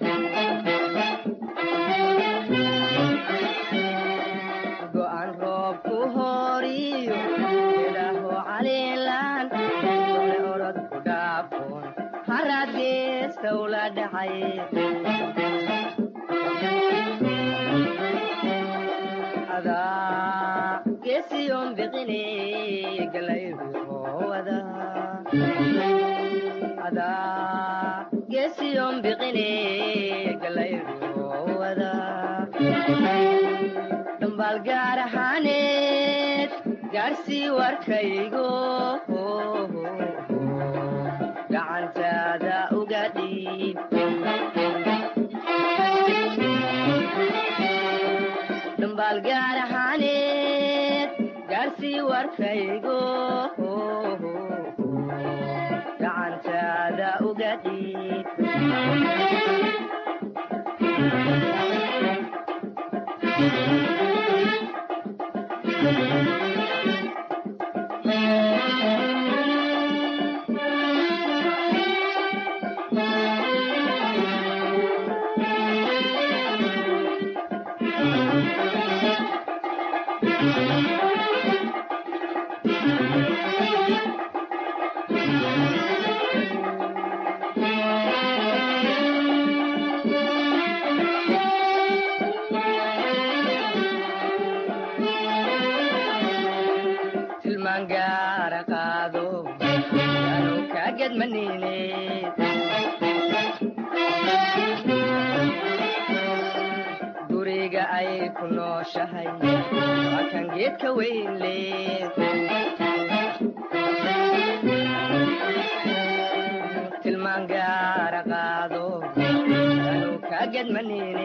go'an roob ku horiyo ilaaho caliilan ole orod ku dhaafoon haraad geestow la dhacay adaa geesiyon biqine galayruhowada adaa geesiyon biqine galayruhowada dhambaal gaar ahaaneed gaarsii warkaygo gacantaada uga dhiib dhambaal gaar ahaaneed gaarsii warkaygo gacantaada uga dhiib tilmaan gaara qaado yaanu kaagedmanine guriga ay ku nooshahay waa kan geedka weyn leed tilmaan gaara qaado yaanu kaagedmanine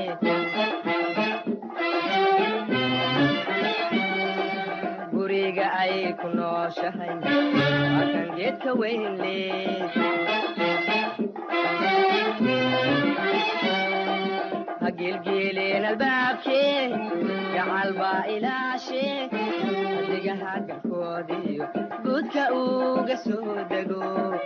guriga ay ku nooshahay waa kan geedka weyn leed ha geelgeeleen albaabkee gacal baa ilaashe adigaha galkoodiyo guudka uga soo dego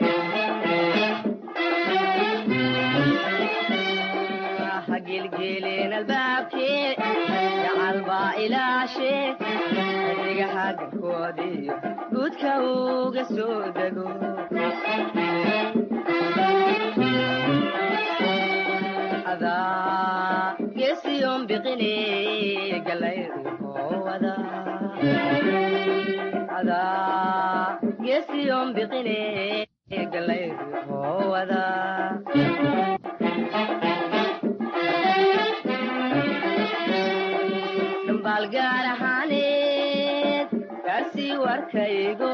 ha geelgeeleen albaabkee gacal baa ilaashe adigaha galkoodiyo guudka uga soo dego adaa geesiyon biqine galayruhowada adaa geesiyon biqine galayruhowada dhambaal gaar ahaaneed gaarsii warkaygo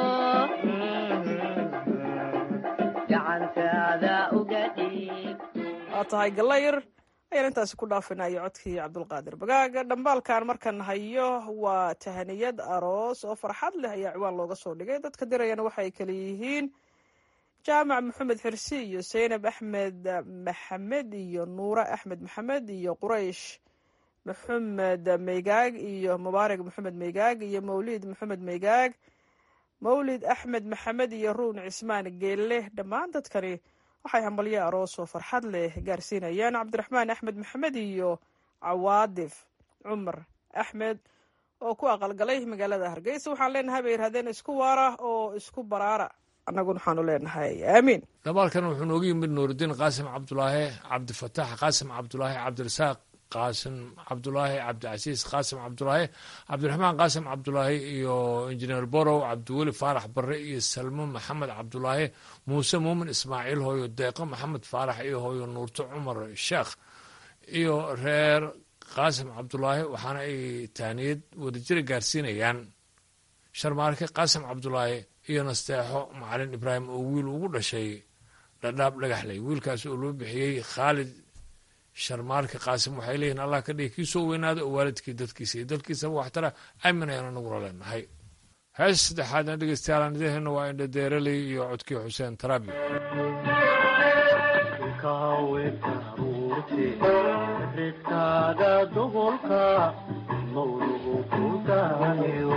gacantaada uga dhiib waa tahay galayr ayaan intaasi ku dhaafinayo codkii cabdulqaadir bagaaga dhambaalkan markan hayo waa tahaniyad aroos oo farxad leh ayaa ciwaan looga soo dhigay dadka dirayana waxay kala yihiin jaamac maxamed xirsi iyo seynab axmed maxamed iyo nuure axmed maxamed iyo quraysh maxamed meygaag iyo mubaarak maxamed meygaag iyo mawlid maxamed meygaag mawlid axmed maxamed iyo ruun cismaan geelle dhammaan dadkani waxay hambalyo aroos oo farxad leh gaarsiinayaan cabdiraxmaan axmed maxamed iyo cawaadif cumar axmed oo ku aqalgalay magaalada hargeysa waxaan leenahay bay yidhahdeen isku waara oo isku baraara annaguna waxaanu leenahay aamiin dabaalkan wuxuu noogu yimid nuurudiin qaasim cabdulaahi cabdifataax qaasim cabdulaahi cabdirasaaq qaasim cabdulaahi cabdicasiis qaasim cabdulaahi cabdiraxmaan qaasim cabdulaahi iyo injineer borow cabdiweli faarax barre iyo salmo maxamed cabdulaahi muuse muumin ismaaciil hooyo deeqo maxamed faarax iyo hooyo nuurto cumar sheekh iyo reer qaasim cabdulaahi waxaana ay taaniyad wadajira gaarsiinayaan sharmaarke qaasim cabdulaahi iyo nasteexo macalin ibraahim oo wiil ugu dhashay dhadhaab dhagaxley wiilkaas oo loo bixiyey khaalid sharmaarke qaasim waxay leeyihin allah ka dhigi kii soo weynaada oo waalidkii dadkiisa iyo dalkiisaba waxtara aamin ayaanu nagula leenahay hees saddexaadna dhegeystayaal idaheenna waa indhadeeraley iyo codkii xuseen tarabi ridkaaga dubolka mawlugu ku daayo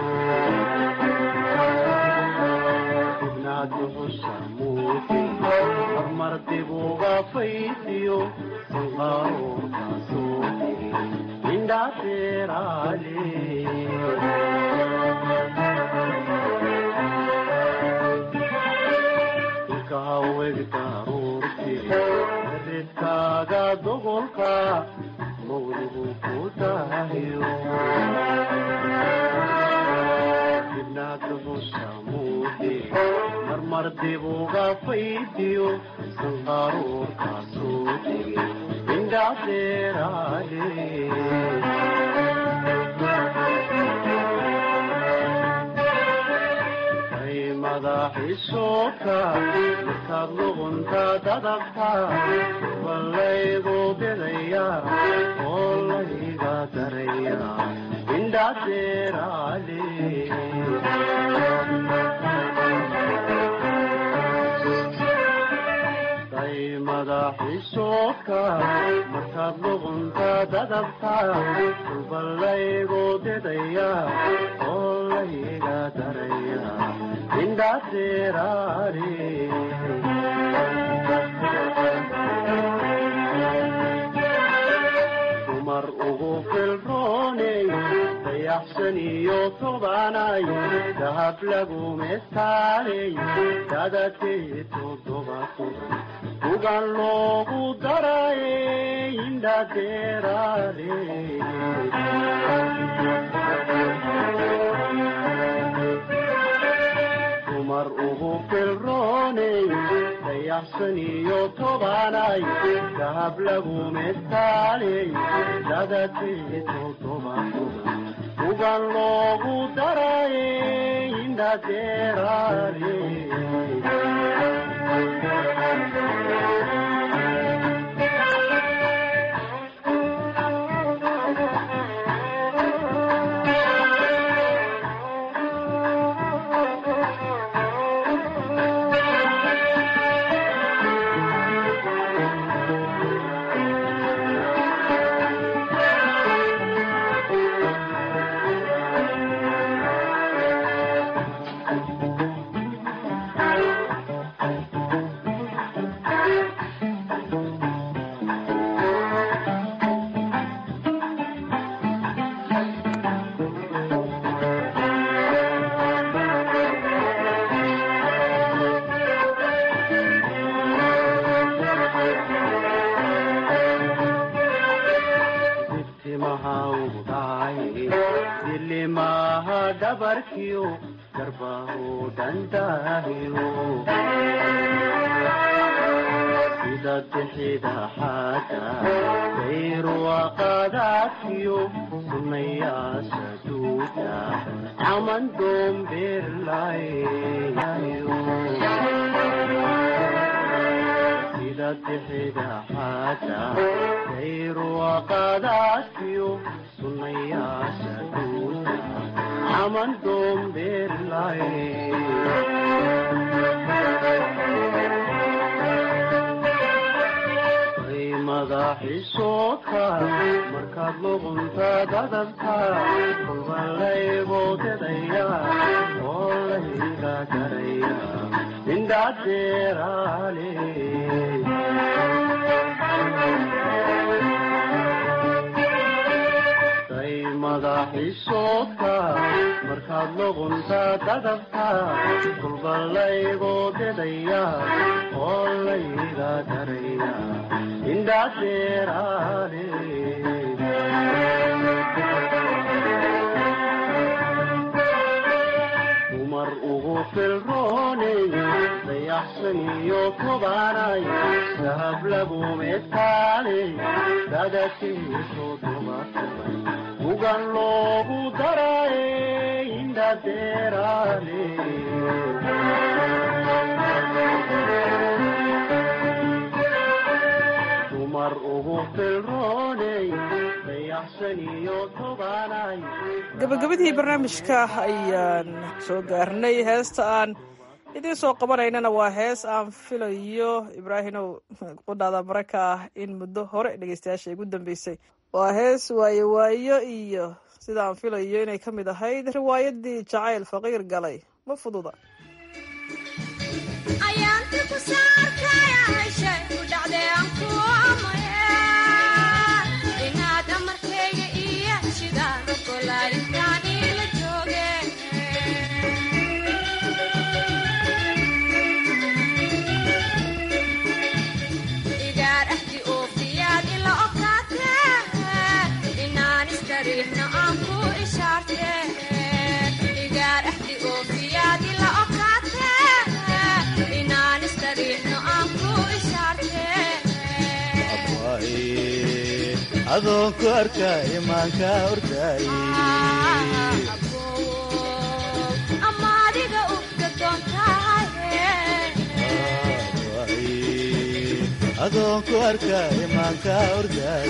ibnaad duxusha muuti hormar dibuga faysiyo sanqaroorka soo tiri indhateeraale ilkahaweg daruurti ridkaaga dobolka mawlugu ku daayo ibnaad duxusha muuti marmar dibuga faydiyo sanqaroorka soo tiri indhateeraale madaxiisooka markaad luqunta dadabta ballaygu bidaya oo layga daraya indhadeeraale day madaxiisooka markaad luqunta dadabta ballaygu bidaya oo layga daraya dumar ugu filrooney dayaxsan iyo tobanay dahab lagu mestaaley dadakee todoba toban ugan loogu darayey indhadeeraale dumar ugu filrooney dayaxsan iyo tobanay dahab lagu mestaaley dadakee todoba toban ugan loogu darayey indhadeeraale dilimaha dhabarkiyo garbaho dhandaahiyo sida bixida xaada dayruwaqadaadkiyo sunayaasha duuda caman doombeerlayo sida bixida xaada dayruwaqadaadkiyo sunayaasha duuda caman doombeerlayo madaxiisoodka markaad luqunta dadabta kulba layboodedaya oo layga daraya indhadeeraale day madaxiisoodka markaad luqunta dadabta kulba layboodedaya oo layga daraya indhadeeraale filrooney dayaxsan iyo kubanay dahab lagu medkaaley dadatiisu dumatumay ugan loogu daray indhadeeraale dumar ugu filrooney dayaxsan iyo kubanay gabagabadii barnaamijka ayaan soo gaarnay heesta aan idiin soo qabanaynana waa hees aan filayo ibraahimow qudhaada maraka ah in muddo hore dhegeystayaasha igu dambeysay waa hees waayo waayo iyo sida aan filayo inay ka mid ahayd riwaayadii jacayl faqiir galay ma fududa adoonku arka imaanka ordaay adoonku arka imaanka ordaay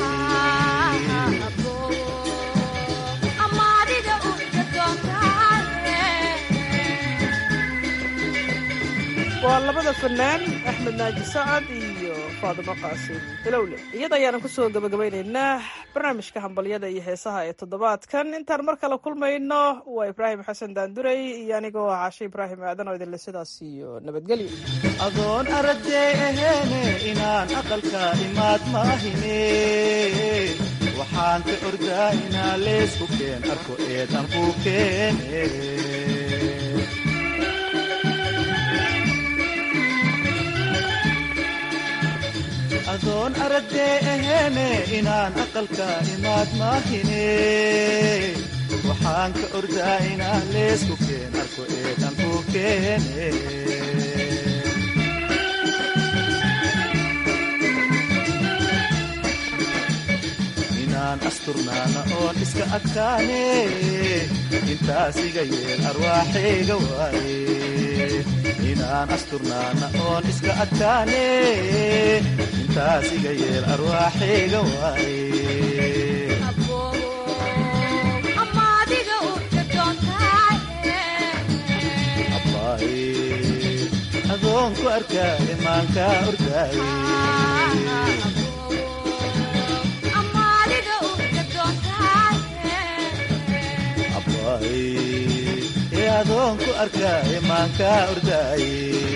waa labada fanaan axmed naaji sacad iyo faadimo qaasim hilowle iyada ayaana kusoo gabagabaynaynaa barnaamijka hambalyada iyo heesaha ee toddobaadkan intaan mar kale kulmayno waa ibraahim xasan daanduray iyo anigoo caashe ibraahim aadan oo idinle sidaas iyo nabadgelyo adoon aragdee aheene inaan aqalka imaad maahine waxaan ka ordaa inaa leysku keen arko eedan ku keene adoon aragdee aheene inaan aqalka imaad maahine waxaan ka ordaa inaan leysku keen arko eedan ku keene inaan asturnaana oon iska adkaane intaas iga yeel arwaaxayga waaye inaan asturnaana oon iska adkaane intaas iga yeel arwaaxayga waaye adoonku arkaa imaanka ordaaye ee adoonku arkaa imaanka ordaaye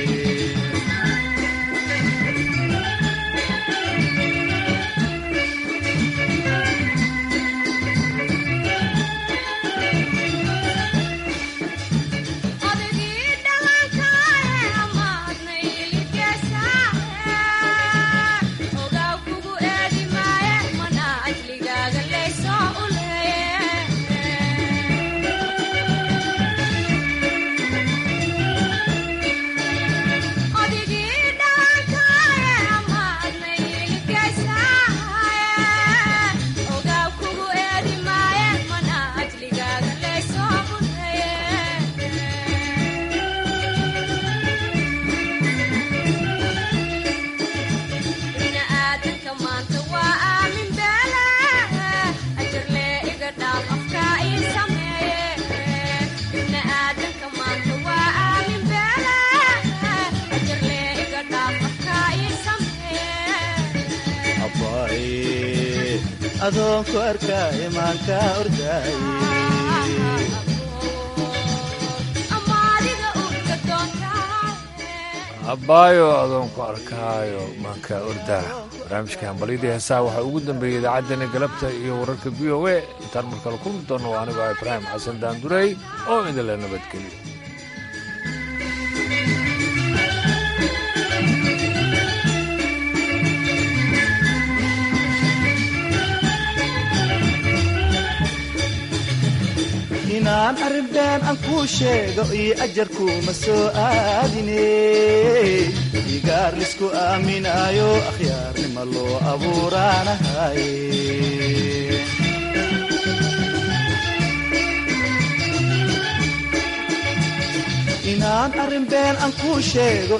adoonku arkaa imaanka ordaaye abbaayo adoonku arkaayo maanka ordaa barnaamijka hambalyadii heesaha waxaa ugu dambeeyey idaacaddeenna galabta iyo wararka v o a intaan mar kale kulmi doonno waa anigoo ah ibraahim xasan daandurey oo idinla nabadgeliyo inaan inaan arrin been aan kuu sheego iyo ajarkuuma soo aadine igaar lisku aaminaayo akhyaarnima loo abuuraanahaye inaan arrin been aan kuu sheego